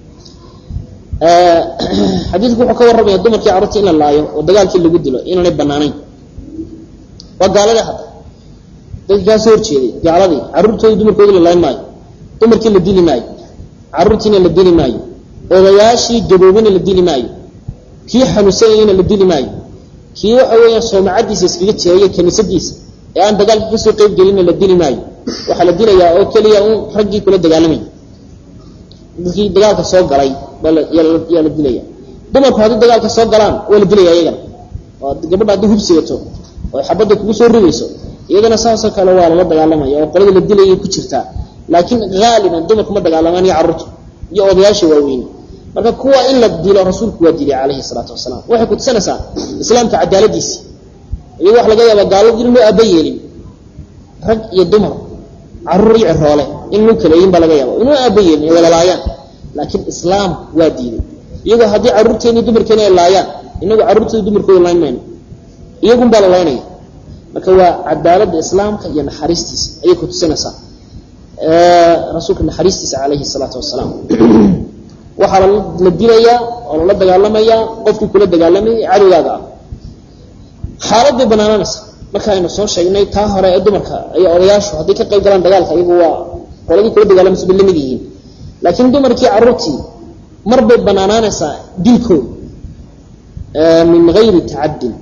Speaker 1: xadiidku wuxuu ka warramaya dumarkii carruurtii in la laayo oo dagaalkii lagu dilo inaanay banaanayn waa gaalada hadda dadkii kaa soo horjeeday gaaladii carruurtoodii dumarkoodii la laayn maayo dumarkii la dili maayo carruurtiina la dili maayo odayaashii gaboobina la dili maayo kii xanuunsanayana la dili maayo kii waxa weeyaan soomacadiisa iskaga jiraya kaniisadiisa ee aan dagaalka kasoo qeyb gelinna la dili maayo waxaa la dilayaa oo keliya un raggii kula dagaalamaya dadkii dagaalka soo galay yaa la dilaya dumarku haddii dagaalka soo galaan waa la dilaya iyagana oo gabadha haddii hubsigato oo xabadda kugu soo ridayso iyadana saasoo kale waa lala dagaalamaya oo qolada la dilayay ku jirtaa laakiin haaliban dumarku ma dagaalamaan iyo carruurta iyo odayaasha waaweyne marka kuwa in la dilo rasuulku waa dilay calayhi salaatu wasalaam waxay kutusanaysaa islaamka cadaaladiisi iyagoo wax laga yaaba gaaladu in loo aaba yeelin rag iyo dumar carruur iyo ciroole in loo kaleeyin baa laga yaaba inuu aaba yeelin ay wada laayaan laakiin islaam waa diiday iyagoo haddii carruurteeni dumarkeeni ay laayaan inagu carruurtooda dumarkooda layn mayno iyagun baa la laynaya marka waa cadaaladda islaamka iyo naxariistiisa ayay kutusinaysaa rasuulka naxariistiisa calayhi salaatu wasalaam waxaa la dilayaa oo lala dagaalamayaa qofkii kula dagaalamayay cadowgaaga ah xaalad bay banaananaysa marka aynu soo sheegnay taa hore ee dumarka iyo odayaashu hadday ka qayb galaan dagaalka iyagu waa qoladii kula dagaalamaysa bay lamid yihiin laakiin dumarkii carruurtii mar bay banaanaanaysaa dilkooda min gayri tacadin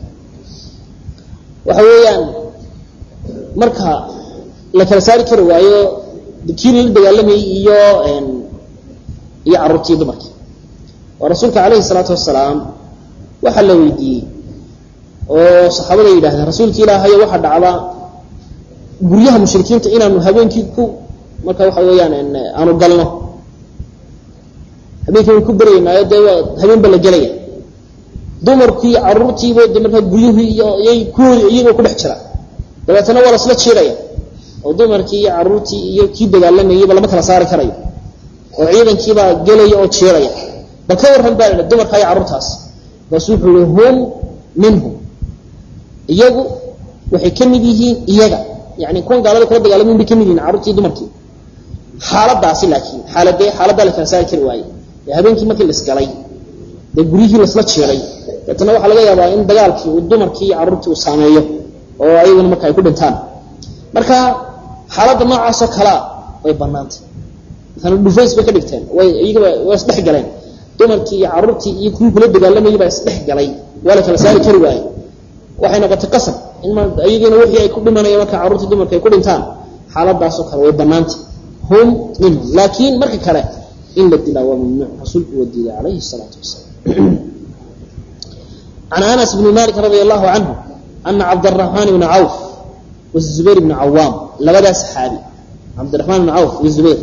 Speaker 1: waxa weeyaan marka la kala saari kari waayo kii lala dagaalamayay iyo iyo carruurtii dumarkii oo rasuulka calayhi salaatu wasalaam waxaa la weydiiyey oo saxaabada yidhahdeen rasuulka ilaahayo waxaa dhacda guryaha mushrikiinta inaanu habeenkii ku marka waxa weeyaan aanu galno habeenkii waan ku beryaynaayo dee waa habeenba la gelaya dumarkii carruurtiiba de markaa guryuhii iyo iyay kuwoodi iyagoo ku dhex jira dabeetana waa lasla jiiraya oo dumarkii iyo carruurtii iyo kii dagaalamayayba lama kala saari karayo oo ciidankiibaa gelaya oo jiiraya bal ka warran baa la dumarkaa iyo carruurtaas markaasu wuxuu yihi hum minhum iyagu waxay ka mid yihiin iyaga yani kuwan gaalada kula dagaalamayn bay ka mid yihiin carruurtii dumarkii xaaladaasi laakiin xaaladee xaaladdaa la kala saari kari waaye ee habeenkii markii laisgalay dee guryihii lasla jiiray deetana waxaa laga yaabaa in dagaalkii uu dumarkii iyo carruurtii uu saameeyo oo ayaguna marka ay ku dhintaan marka xaaladda noocaasoo kalea way banaantay maala dhufays bay ka dhigteen way iyagaba waa isdhex galeen dumarkii iyo carruurtii iyo kuwii kula dagaalamayay baa isdhex galay waa la kala saari kari waaye waxay noqotay qasab in iyagiina wixii ay ku dhimanaya marka carruurtii dumarka ay ku dhintaan xaaladaasoo kale way banaantay hum minhum laakiin marka kale in la dilaa waa mamnuuc rasuulku waa diiday calayhi salaatu wasalaam can anas bni malik radi allahu canhu ana cabdaraxmaan bna cawf wazubayr bna cawaam labadaa saxaabi cabdiraxmaan bna cawf iyo zubayr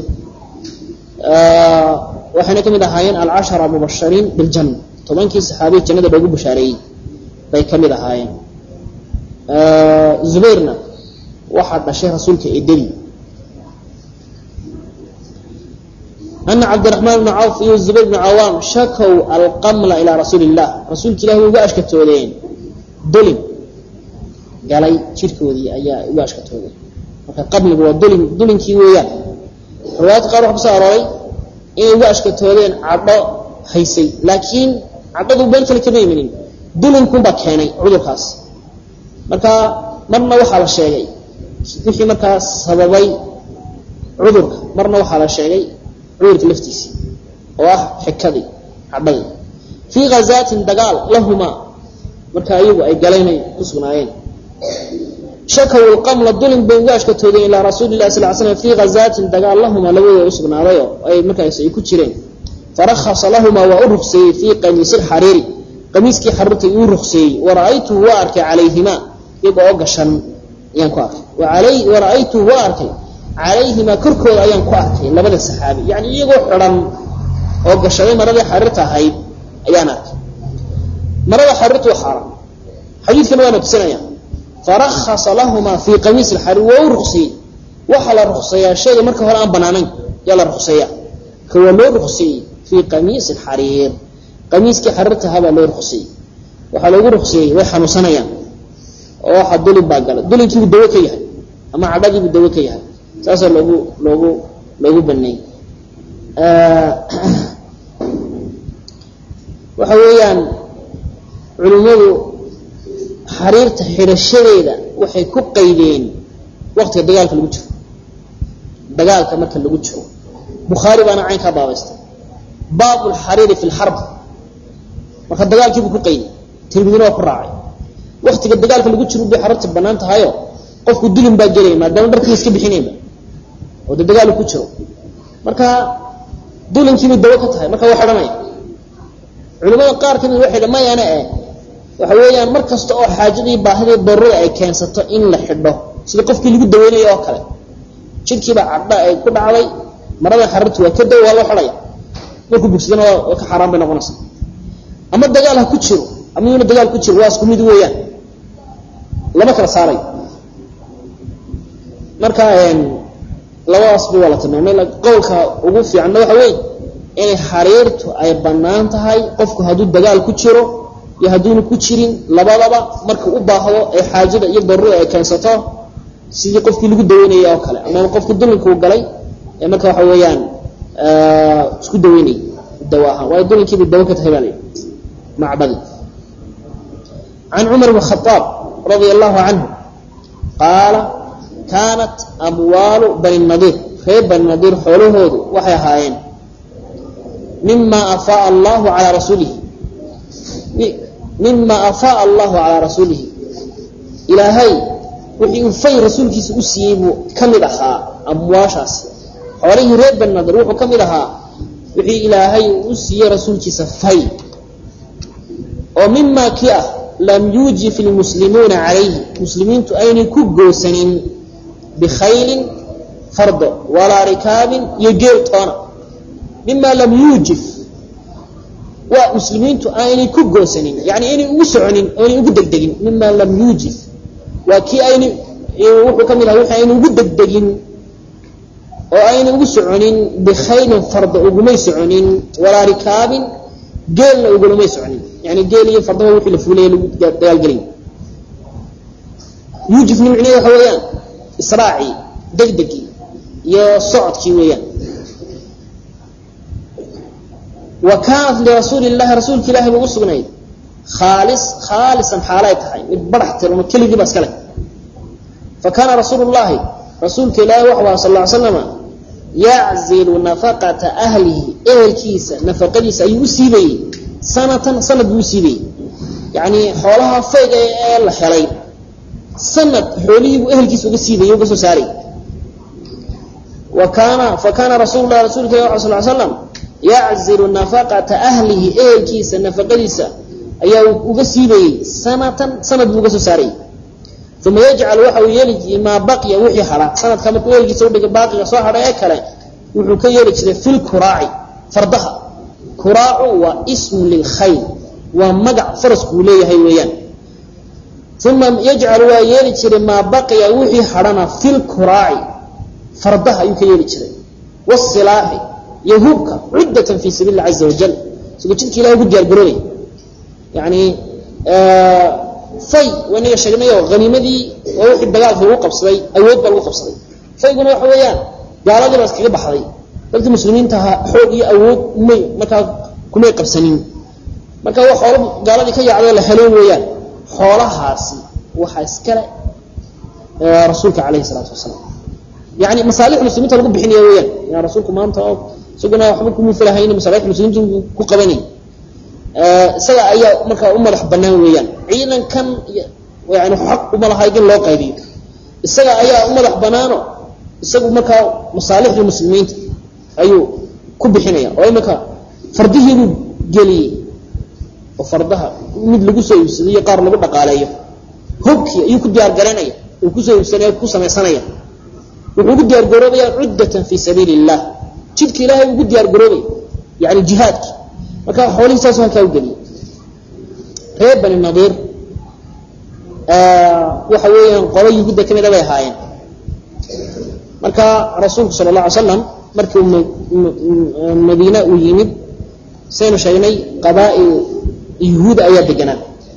Speaker 1: waxayna ka mid ahaayeen alcashara mubashariin biljanna tobankii saxaabiya jannada loogu bashaareeyey bay ka mid ahaayeen zubayrna waxaa dhashay rasuulka eedadii ana cabdiraxmaan bna cawf iyo zubayr bna cawaam shakow alqamla ilaa rasuuli illah rasuulka ilahi way uga ashkatoodeen dolin galay jirkoodii ayaa uga ashkatoodeen marka qamligu waa dolin dolinkii weeyaan riwaayadka qaar waxa kusoo arooray inay uga ashkatoodeen cadho haysay laakiin cadhadu been kale kama iminin dulinkunbaa keenay cudurkaas marka marna waxaa la sheegay wixii markaa sababay cudurka marna waxaa la sheegay cudurka laftiisii oo ah xikadii cadhadii fii hazaatin dagaal lahumaa marka iyagu ay galaynay ku sugnaayeen shakaw lqamla dulin bay uga ashkatoodeen ilaa rasuuli lah sal slam fii hazaatin dagaal lahumaa labadooda u sugnaadayo ay markaas ay ku jireen farahasa lahumaa waa u rugseeyey fii qamiisi lxariiri qamiiskii xaruurtay uu rugseeyey wara'aytuhu waa arkay calayhimaa iyaga oo gashan ayaan ku arkay wara'aytuhu waa arkay calayhimaa korkooda ayaan ku arkay labada saxaabi yani iyagoo xidhan oo gashaday maradii xariirta ahayd ayaan arkay marada xariirtu waa xaaraan xadiidkana waana tusinaya farakasa lahuma fii qamiis alxariir waa u ruqsiyey waxaa la ruqseeyaa shayga marka hore aan banaanayn yaa la ruqseeya ka waa loo ruqseeyey fii qamiis alxariir qamiiskii xariirta ahaa baa loo ruqseeyey waxaa loogu ruqseeyey way xanuunsanayaan oo waxa dulin baa gala dulinkiibuu dawo ka yahay ama cadhadiibuu dawo ka yahay saasaa loogu loogu loogu baneeyey waxa weeyaan culimmadu xariirta xidhashadeeda waxay ku qaydeen waqtiga dagaalka lagu jiro dagaalka marka lagu jiro bukhaari baana caynkaa baabaystay baabu lxariiri fi lxarb marka dagaalkiibuu ku qayday tirmidina waa ku raacay waktiga dagaalka lagu jiro bay xariirta banaan tahayo qofku dulin baa gelaya maadaama dharkii iska bixinayba oo de dagaalu ku jiro marka dulinkiibay dawo ka tahay marka waa xidhanaya culimada qaar kamid waxay dha mayana eh waxa weeyaan mar kasta oo xaajadii baahidii daruurada ay keensato in la xidho sida qofkii lagu daweynayo oo kale jidhkiibaa cadha ay ku dhacday maradan xariirtu waa ka daw waa loo xidhaya markuu bugsadana waa ka xaaraan bay noqonaysa ama dagaal ha ku jiro ama yuuna dagaal ku jiro waa isku mid weeyaan lama kala saaray marka labadaasba waa la tilmaamay qowlka ugu fiicanna waxa weeye inay xariirtu ay bannaan tahay qofku hadduu dagaal ku jiro iyo hadduuna ku jirin labadaba marka u baahdo ee xaajada iyo daruurada ay keensato sidii qofkii lagu daweynayay oo kale ama qofkii dulinkuu galay ee marka waxa weeyaan isku daweynayay dawo ahaan waayo dulinkiibay dawo ka tahay baa layidhi macbadi can cumar bn khaaab radia allahu canhu qaala kaanat amwaalu bani nadiir reer bani nadiir xoolahoodu waxay ahaayeen mima afaaa allahu calaa rasuulihi mima afaaa allahu calaa rasuulihi ilaahay wixii uu fay rasuulkiisa u siiyey buu ka mid ahaa amwaashaas xoolihii reer bani nadiir wuxuu ka mid ahaa wixii ilaahay uu u siiyey rasuulkiisa fay oo mima kii ah lam yuujif ilmuslimuuna calayhi muslimiintu aynay ku goosanin bikhaylin fardo walaa rikaabin iyo geel toona mima lam yuujif waa muslimiintu aynay ku goosanin yani aynay ugu soconin aynay ugu degdegin mima lam yuujif waa kii aynay wuxuu ka mid aha wixii aynay ugu degdegin oo aynay ugu soconin bikhaylin fardo ugumay soconin walaa rikaabin geelna ugulamay soconin yani geel iyo fardaha wixii la fuulaya lagu dagaalgelay yuujifni micneheed waxa weeyaan israacii degdegii iyo socodkii weeyaan wa kaanat lirasuuli llahi rasuulka ilahi ba u sugnayd khaalis khaalisan xaalay tahay mid barax tirano keligii ba iska leh fa kaana rasuulu llahi rasuulka ilaahi waxu aha sal ly slama yaczilu nafaqata ahlihi ehelkiisa nafaqadiisa ayuu u siibayey sanatan sanad buu u siibayey yacni xoolaha fayga ee la helay sanad xoolihiibuu ehelkiisa uga siibayey uga soo saaray wa kaana fa kaana rasuulu lahi rasulka ilah sal l slam yaczilu nafaqata ahlihi ehelkiisa nafaqadiisa ayaa uga siibayey sanatan sanad buu uga soo saarayy uma yajcal waxa uu yeeli maa baqiya wixii hadha sanadka markuu ehelkiisa udhiga baaqiga soo hadha ee kale wuxuu ka yeeli jiray fi lkuraaci fardaha kuraacu waa ismu lilkhayl waa magac faraskuu leeyahay weeyaan uma yajcalu waa yeeli jiray maa baqiya wixii hadhana fi lkuraaci fardaha ayuu ka yeeli jiray wasilaaxi iyo hubka cuddatan fi sabiili lah caza wajal isagoo jidka ilahi ugu diyaar garoobay yani fay waynaga sheegnayo haniimadii waa wixii dagaalka lagu qabsaday awood baa lagu qabsaday fayguna waxa weeyaan gaaladii baa iskaga baxday dadkii muslimiinta ahaa xoog iyo awood may markaa kumay qabsanin marka wa xoolo gaaladii ka yaacday la helo weeyaan xoolahaasi waxaa iskale rasuulka calayhi salaatu wasalaam yani masaalix muslimiinta lagu bixinaya weeyaan ya rasuulku maanta oo isaguna waxba kumufalahayni masaalix muslimiinta ku qabanay isaga ayaa markaa u madax banaan weeyaan ciidankan yani xaq uma laha in loo qaybiyo isaga ayaa u madax banaano isagu markaa masaalixda muslimiinta ayuu ku bixinaya oo imanka fardihiibuu geliyey oo fardaha mid lagu soo iibsado iyo qaar lagu dhaqaaleeyo hubkii ayuu ku diyaar garaynaya uu kusoo iibsanaya ku samaysanaya wuxuu ugu diyaar garoobaya cuddatan fii sabiili illah jidka ilahay ugu diyaar garoobay yani jihaadki marka xoolihiisaasu halkaa u geliyay reer bani nadiir waxa weeyaan qolo yuhuudda ka mida bay ahaayeen marka rasuulku sala allah alay slam markii uu madiina uu yimid saynu sheegnay qabaa'il yuhuud ayaa deganaa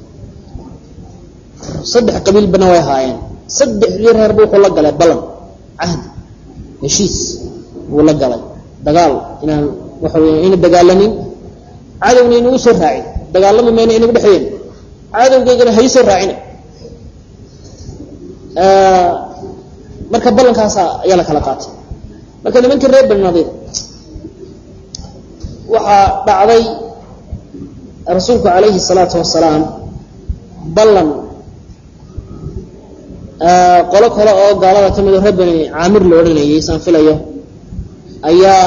Speaker 1: saddex qabiilbana way ahaayeen saddexdii reerba wuxuu la galay balan cahdi heshiis buu la galay dagaal inaan waxa weya ina dagaalamin cadowna inagu soo raacin dagaalami mayna inagu dhexeeyen cadowgeygana hay soo raacina marka ballankaasa ayaa la kala qaatay marka nimankii reer bani nadiir waxaa dhacday rasuulku calayhi salaatu wasalaam ballan qolo kale oo gaalada ka mido reer bani caamir la odhanayay saan filayo ayaa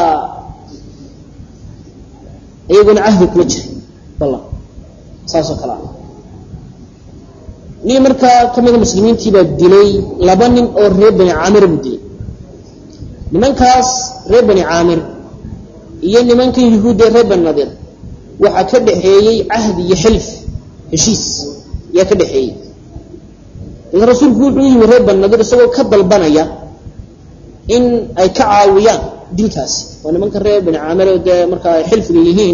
Speaker 1: iyaguna cahdi kula jiray ballan saasoo kale ah nin markaa ka mida muslimiintii baa dilay laba nin oo reer bani caamir buu dilay nimankaas reer bani caamir iyo nimankan yuhuudda ee reer bani nadiir waxaa ka dhaxeeyey cahdi iyo xilf heshiis ayaa ka dhaxeeyey dabeed rasuulku wuxuu yimi reer bani nadiir isagoo ka dalbanaya in ay ka caawiyaan dilkaasi oo nimanka reer bani caamir dee markaa ay xilfiga yihiin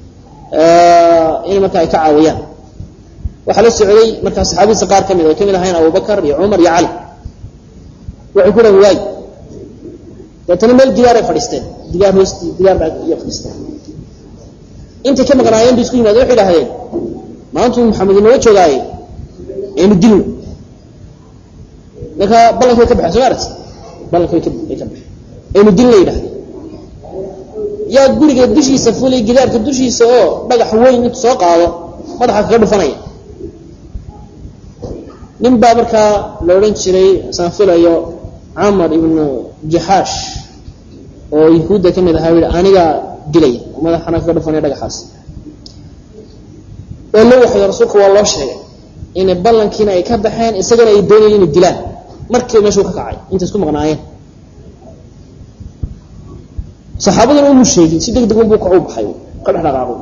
Speaker 1: in markaa ay ka caawiyaan waxaa la socday markaa saxaabadiisa qaar ka mid ay ka mid ahayn abubakar iyo cumar iyo cali waxay ku dhahan waay deetana meel digaaray fadhiisteen digaar hoosti digaar baa iyo fadhiisteen intay ka maqnaayeen bay isku yimaadeen waxay idhahdeen maantuu maxamed inooga joogaaye aynu dilno marka ballanka way ka baxeen soo maaragti ballanka way ka way ka baxeen aynu dilna yidhahdeen yaa guriga dushiisa fulay gidaarka dushiisa oo dhagax weyn intu soo qaado madaxa kaga dhufanaya nin baa markaa la odhan jiray saan filayo camar ibnu jaxaash oo yahuudda ka mid ahaa yihi anigaa dilaya oo madaxana kaga dhufanaya dhagaxaas waa loo waxyo rasuulka waa loo sheegay inay ballankiina ay ka baxeen isagana ay doonayeen inay dilaan markiiba meeshuu ka kacay intay isku maqnaayeen saxaabaduna umu sheegin si deg deg unbuu kacu baxay ka dhex dhaqaaqo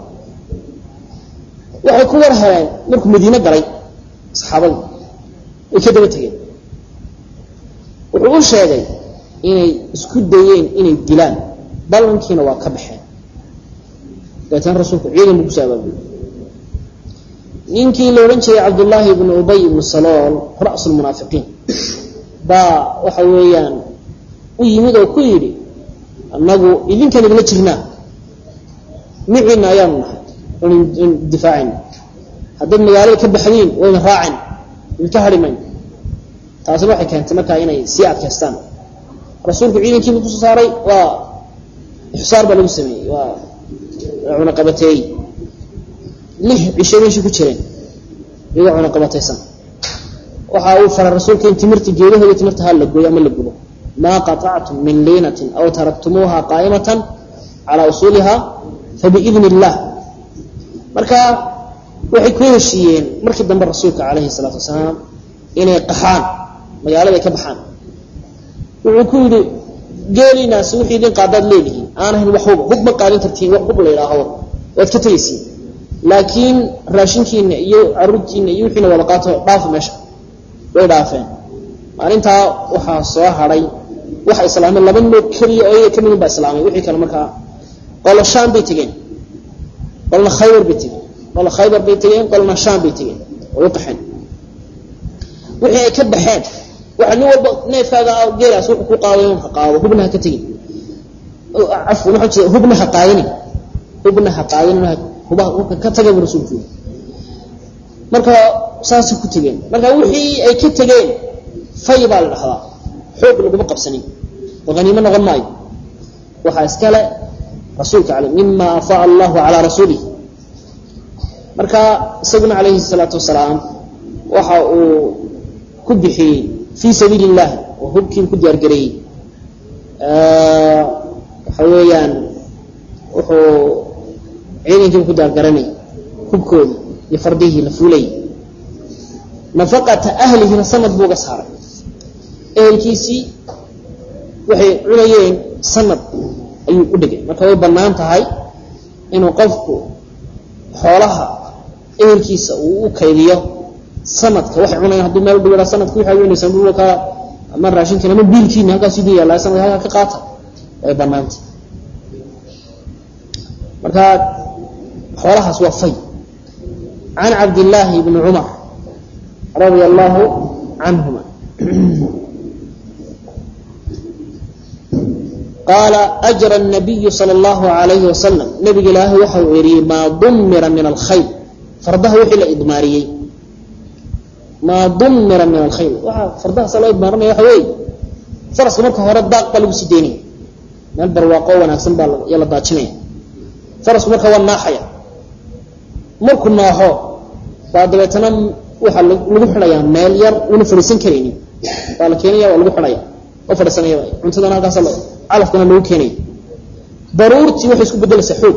Speaker 1: waxay ku war heleen markuu madiine galay saxaabadu way ka daba tegeen wuxuu u sheegay inay isku dayeen inay dilaan ballankiina waa ka baxeen dabeetana rasuulku ciidan buu kusoo abaabulay ninkii la odhan jiray cabdullaahi ibnu ubay ibnu salool ra'su lmunaafiqiin baa waxa weeyaan u yimid oo ku yidhi annagu idinkan idinla jirnaa miciina ayaanu nahay n difaacayna haddaad magaalada ka baxdiin wayna raacin idinka hari mayno taasina waxay keentay markaa inay sii adkaystaan rasuulku ciidankiibu kusoo saaray waa ixsaar baa lagu sameeyey waa cunaqabateeyey lix cisho meeshii ku jireen iyagoo cunaqabataysan waxa uu faray rasuulka in timirta geedahooda timirta ha la gooyo ama la gubo maa qaطactum min liinatin aw taraktumuuha qaa'imatan calaa usuuliha fabiidni illah marka waxay ku heshiiyeen markii dambe rasuulka calayhi salaatu wasalaam inay qaxaan magaalada ay ka baxaan wuxuu ku yidhi geelinaasi wixii idin qaadaad leedihiin aan ahayn wax huba hub ma qaadin kartiin wax hub la yidhaaho waad ka tegaysiin laakiin raashinkiina iyo caruurtiina iyo wixiina wada qaato dhaafa meesha way dhaafeen maalintaa waxaa soo hadhay waxa islaamay laba noog keliya oo iyaga ka midin baa islaamay wixii kale markaa qolo shaam bay tegeen qolna khaybar bay tegeen qolo khaybar bay tegeen qolna shaam bay tegeen oo u qaxeen wixii ay ka baxeen waxa nin walba neefkaaga geelaas wuxuu ku qaaday un ha qaado hubna ha ka tegin cafwan waxaa jeeda hubna ha qaadinin hubna ha qaadinin hubaha ka taga buu rasuulku yiri marka saasay ku tegeen marka wixii ay ka tegeen fay baa la dhahdaa xoog laguma qabsanin oo haniimo noqon maayo waxaa iskale rasuulka ale mima afaa allahu calaa rasuulih marka isaguna calayhi salaatu wasalaam waxa uu ku bixiyey fii sabiili illahi oo hubkii ku diyaargareeyey waxa weeyaan wuxuu ciidankiiba ku diyaargaranay hubkoodii iyo fardihii la fuulayy nafaqata ahlihina sanad buu uga saaray ehelkiisii waxay cunayeen sanad ayuu u dhigay marka way bannaan tahay inuu qofku xoolaha ehelkiisa uu u kaydiyo sanadka waxay cunayaan hadduu meel dhigo sanadka waxay weynaysaa dhulka ama raashinkiina ama biilkiina halkaas idin yaalla sanadka halkaa ka qaata way banaanta marka xoolahaas waa fay can cabdillaahi bni cumar radia allahu canhuma qaala ajra الnabiyu salى اllahu alayhi wasalam nabiga ilaahay waxa uu eriyey maa dumira min alkhayl fardaha wixii la idmaariyey maa dumira min alkhayl waxa fardahaasa loo idmaarinaya waxa weeye faraska marka hore daaq baa lagu sii deynaya meel barwaaqo wanaagsan baa ya la daajinaya farasku marka waa naaxaya markuu naaxo baa dabeetana waxaa lagu xidhayaa meel yar una fadhiisan karaynin baa la keenaya waa lagu xidhaya oo fadhiisanaya cuntadana halkaas calafkana lagu keenaya daruurtii waxay isku bedelaysaa xoog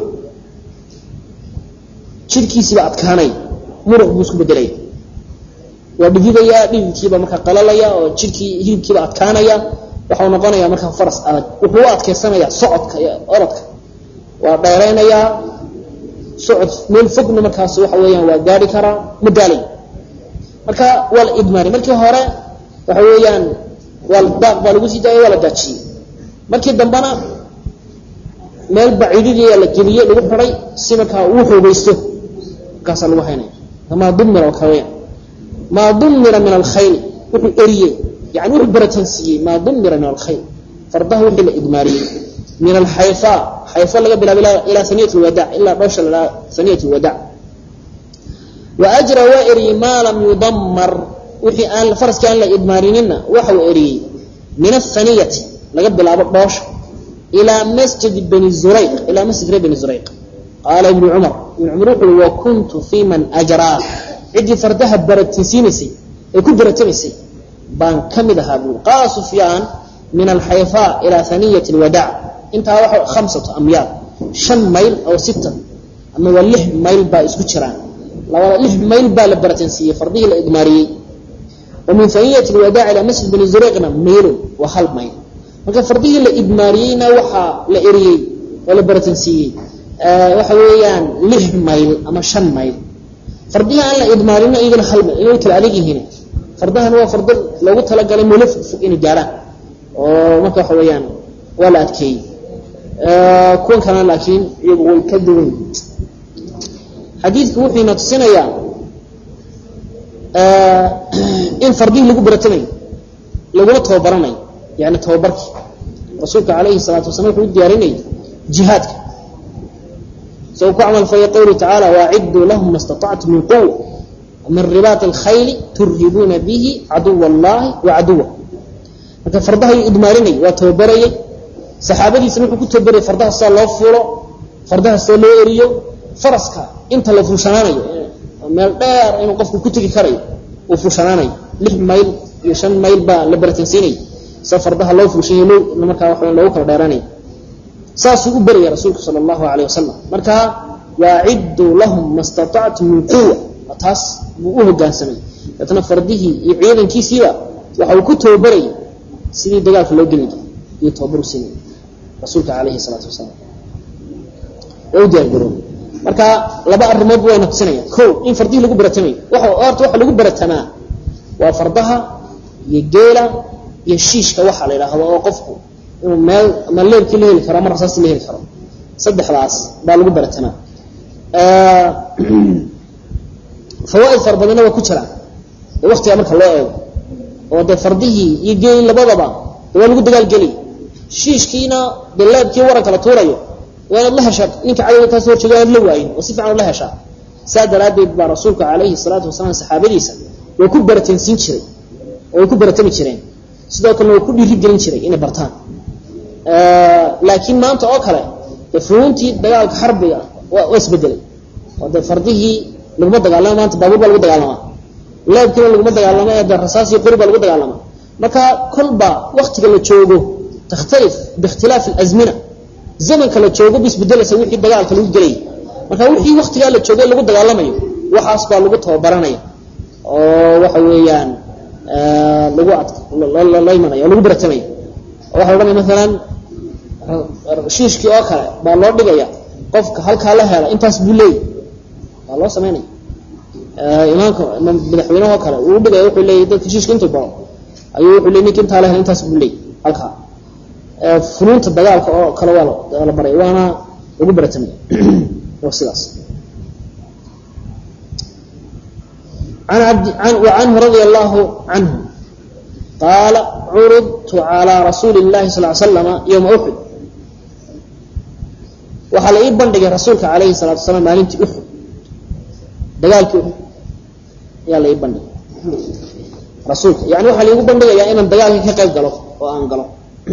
Speaker 1: jidhkiisiiba adkaanaya muruq buu isku bedelaya waa dhididaya dhididkiiba markaa qalalaya oo jidhkii hilibkiiba adkaanaya waxau noqonaya markaa faras adag wuxuu u adkeysanaya socodka iyo orodka waa dheeraynayaa socod meel fogna markaas waxa weeyaan waa gaari karaa ma daalay marka waa la idmaari markii hore waxa weeyaan waa daaq baa lagu sii daayay waa la daajiyey markii dambena meel baciididiyaa la geliyey lagu xiday si markaa uu xoogeysto markaasaa lagu haynaya maa dumira oo kale weyaan maa dumira min alkhayl wuxuu eriyey yani wuxuu baratansiiyey maa dumira min alkhayl fardaha wixii la idmaariyey min alxayfa xayfa laga bilaabo ilaa saniyat lwadac ilaa dhoosha la saniyat lwadac wa ajra waa eriyey maa lam yudamar wixii aan faraskii aan la idmaarinina waxa uu eriyey min asaniyati laga bilaabo dhoosha ilaa masjid bani zurayq ilaa masjid reer bani zurayq qaala ibnu cumar ibnu cumar wuxu ui wa kuntu fii man ajraa ciddii fardaha baratansiinaysay ee ku baratamaysay baan ka mid ahaa buuri qaala sufyaan min alxayfa ilaa haniyat lwadac intaa waxa khamsatu amyaad shan mayl oo sita ama waa lix mayl baa isku jiraan labada lix mayl baa la baratansiiyey fardihii la idmaariyey wa min haniyat lwadac ilaa masjid bani zurayqna maylun waa hal mayl marka fardihii la idmaariyeyna waxaa la eriyey oo la baratansiiyey waxa weeyaan lix mayl ama shan mayl fardihii aan la idmaarina iyagana hal mayl inay kala adag yihiin fardahan waa fardo loogu talagalay meelo fog inay gaaraan oo marka waxa weeyaan waa la adkeeyey kuwan kalena laakiin iyagu way ka duwan xadiidku wuxuu ina tusinayaa in fardihii lagu baratamayo laguna tababaranayo yani tababarkii rasuulka calayhi salaatu wasalaam wuxuu u diyaarinayay jihaadka isagoo ku camal falay qowluhu tacaala waacidduu lahum ma istatactu min quwa min ribaat alkhayli turhibuuna bihi caduwa allahi wa caduwa marka fardaha yuu idmaarinayay waa tababarayay saxaabadiisana wuxuu ku tababarayay fardaha sidaa loo fuulo fardaha sidaa loo eriyo faraska inta la fuushanaanayo meel dheer inuu qofku ku tegi karayo uu fuushanaanayo lix mayl iyo shan mayl baa la baratansiinaya sa fardaha loo fuushayo loo markaa waxa loogu kala dheeraanaya saasuu u beraya rasuulku sala allahu alayh wasalam marka waacidduu lahum ma statactu min quwa taas buu u hogaansamay deetna fardihii iyo ciidankiisiiba waxa uu ku tababarayay sidii dagaalka loo geli jiray iyo tababaru siinay rasuulka calayhi salaatu wasalaam waa u diyaargaroobay marka laba arrimood wayna tusinayaan ko in fardihii lagu baratamayo waxa horta waxa lagu baratamaa waa fardaha iyo geela iyo shiishka waxa la yidhaahdo oo qofku inuu meel ama leebkii la heli karo ama rasaastii la heli karo saddexdaas baa lagu baratamaa fawaaid fara badanna waa ku jiraan ee waktigaa marka loo eego oo dee fardihii iyo geeli labadaba de waa lagu dagaalgelaya shiishkiina dee leebkii waranka la tuurayo waa inaad la heshaa ninka cadowga kaas horjeega aad la waayin oo si fiican la heshaa saa daraaddeed baa rasuulka calayhi salaatu wasalaam saxaabadiisa waa ku baratansiin jiray oo way ku baratami jireen sidoo kalena waa ku dhiirigelin jiray inay bartaan laakiin maanta oo kale dee funuuntii dagaalka xarbiga waa isbedelay oo dee fardihii laguma dagaalama maanta baabuur baa lagu dagaalamaa leebkiina laguma dagaalama ee de rasaasiyo qori baa lagu dagaalamaa marka kolba waktiga la joogo takhtalif biikhtilaafi alazmina zamanka la joogo ba isbedelaysa wixii dagaalka lagu gelayay marka wixii waktigaa la joogay lagu dagaalamayo waxaas baa lagu tababaranaya oo waxa weeyaan lagu la imanaya oo lagu baratamaya oo waxa odhanaya maalan shiishkii oo kale baa loo dhigaya qofka halkaa la hela intaas buu leeyay waa loo samaynaya imaamka madaxweyneho kale uu dhigaya wuxuu leeyay dadka shiishka intuu baro ayuu wuxuu leey ninka intaa la hela intaas buu leeyay halkaa funuunta dagaalka oo kale waa la baray waana lagu baratamay waa sidaas وعنه رضي الله عنه قال عرضت على رسول الله صلى الله عليه وسلم يوم أحد waxaa la ii bandhigay rasuulka calayhi salaatu wasalaam maalintii uxud dagaalkii uxud ayaa la ii bandhigay rasuulka yani waxaa laigu bandhigayaa inaan dagaalkii ka qayb galo oo aan galo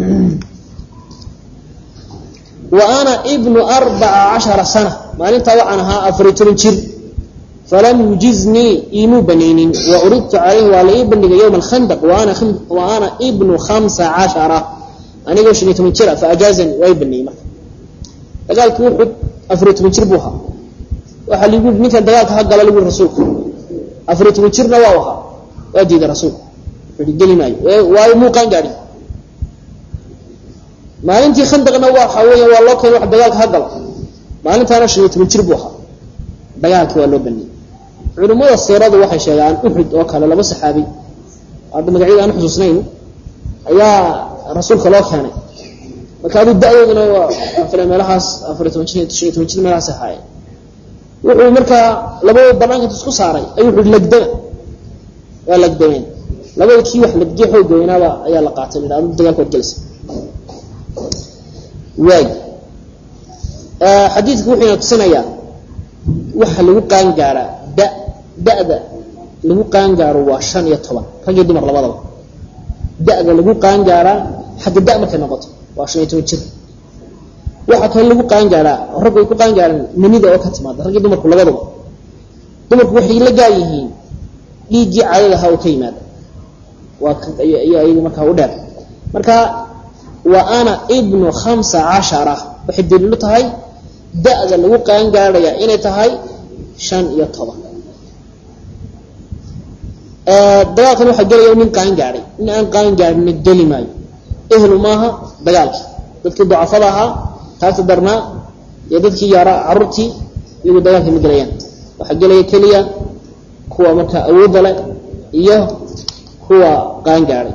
Speaker 1: wa ana ibnu arbaca cashara sana maalintaa waxaan ahaa afariy toban jir falam yujiznii iimuu banaynin wa uridtu calayhi waa la ii bandhigay yowma alkhandaq wa ana ibnu khamsa cashara anigoo shan iyo toban jira faajaazani waa ii baneeyey marka dagaalkii uxud afariy toban jir buu ahaa waxaa ligu ninkan dagaalka ha gala lagu rasuulku afariy toban jirna waa ahaa waa diiday rasuulku wuxuu geli maayo waayo muuqaan gaadhin maalintii khandaqna waxa weya waa loo keenay wax dagaalka ha galo maalintaana shan iyo toban jir buu ahaa dagaalkii waa loo baneeyey culimmada siiradu waxay sheegaan uxud oo kale laba saxaabi hadda magacyada aan xusuusnayn ayaa rasuulka loo keenay marka aduu da-dooduna waa meelahaas afariy toban jir shan iyo toban jir meelahaas ahaayeen wuxuu markaa labadoo banaanka intu isku saaray ayuu wuxu lagdama waa lagdameen labada kii wax lagdiye xoog weynaaba ayaa la qaatay adu dagaalka waad gelaysa waay xadiidku wuxuu ina tusinayaa waxa lagu qaangaaraa da da-da lagu qaangaaro waa shan iyo toban rag iyo dumar labadaba da-da lagu qaangaaraa xagga da markay noqoto waa shan iyo toban jir waxaa kale lagu qaangaaraa raggu ay ku qaangaaraan manida oo ka timaada rag iyo dumarku labaduba dumarku waxay la gaar yihiin dhiiggii caadadaha oo ka yimaada waa iyaga markaa u dheer marka wa ana ibnu khamsa cashara waxay daliilu tahay da-da lagu qaangaarhaya inay tahay shan iyo toban dagaalkan waxaa gelaya nin qaangaaday nin aan qaangaarhina geli maayo ehlu maaha dagaalkii dadkii dacafada ahaa taagta darnaa iyo dadkii yaara caruurtii iyagu dagaalka ma gelayaan waxaa gelaya keliya kuwa markaa awoodda leh iyo kuwa qaangaaday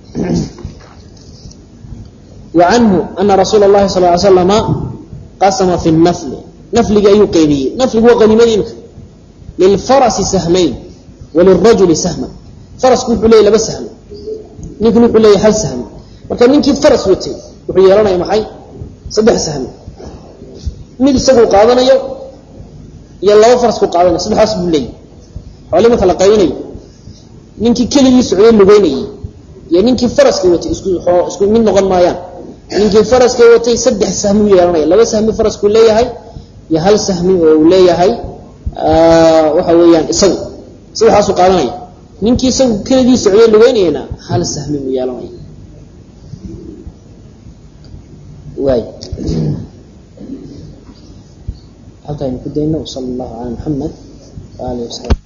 Speaker 1: wa canhu ana rasuula اllahi sal ly slama qasama fi nafli nafliga ayuu qeybiyey nafligu waa qaniimada imika lilfarasi sahmayn walirajuli sahman farasku wuxuu leeyay laba sahmi ninkuna wuxuu leeyahy hal sahmi marka ninkii faras watay wuxuu yeelanaya maxay saddex sahmi mid isaguu qaadanayo iyo laba farasku qaadanayo saddexdaas buu leeyahy xooli marka la qaybinayo ninkii keligii socday lugeynayay iyo ninkii faraska watay isku isku mid noqon maayaan ninkii faraska watay saddex sahmi u yeelanaya laba sahmi faraskuu leeyahay iyo hal sahmi oo uu leeyahay waxa weeyaan isagu saddexdaasuu qaadanaya ninkii isagu keligii socday lugeynayana hal sahmi uu yeelanaya waay halkaaynu ku dayno wsala allahu cala maxamed waalihi wasaxbi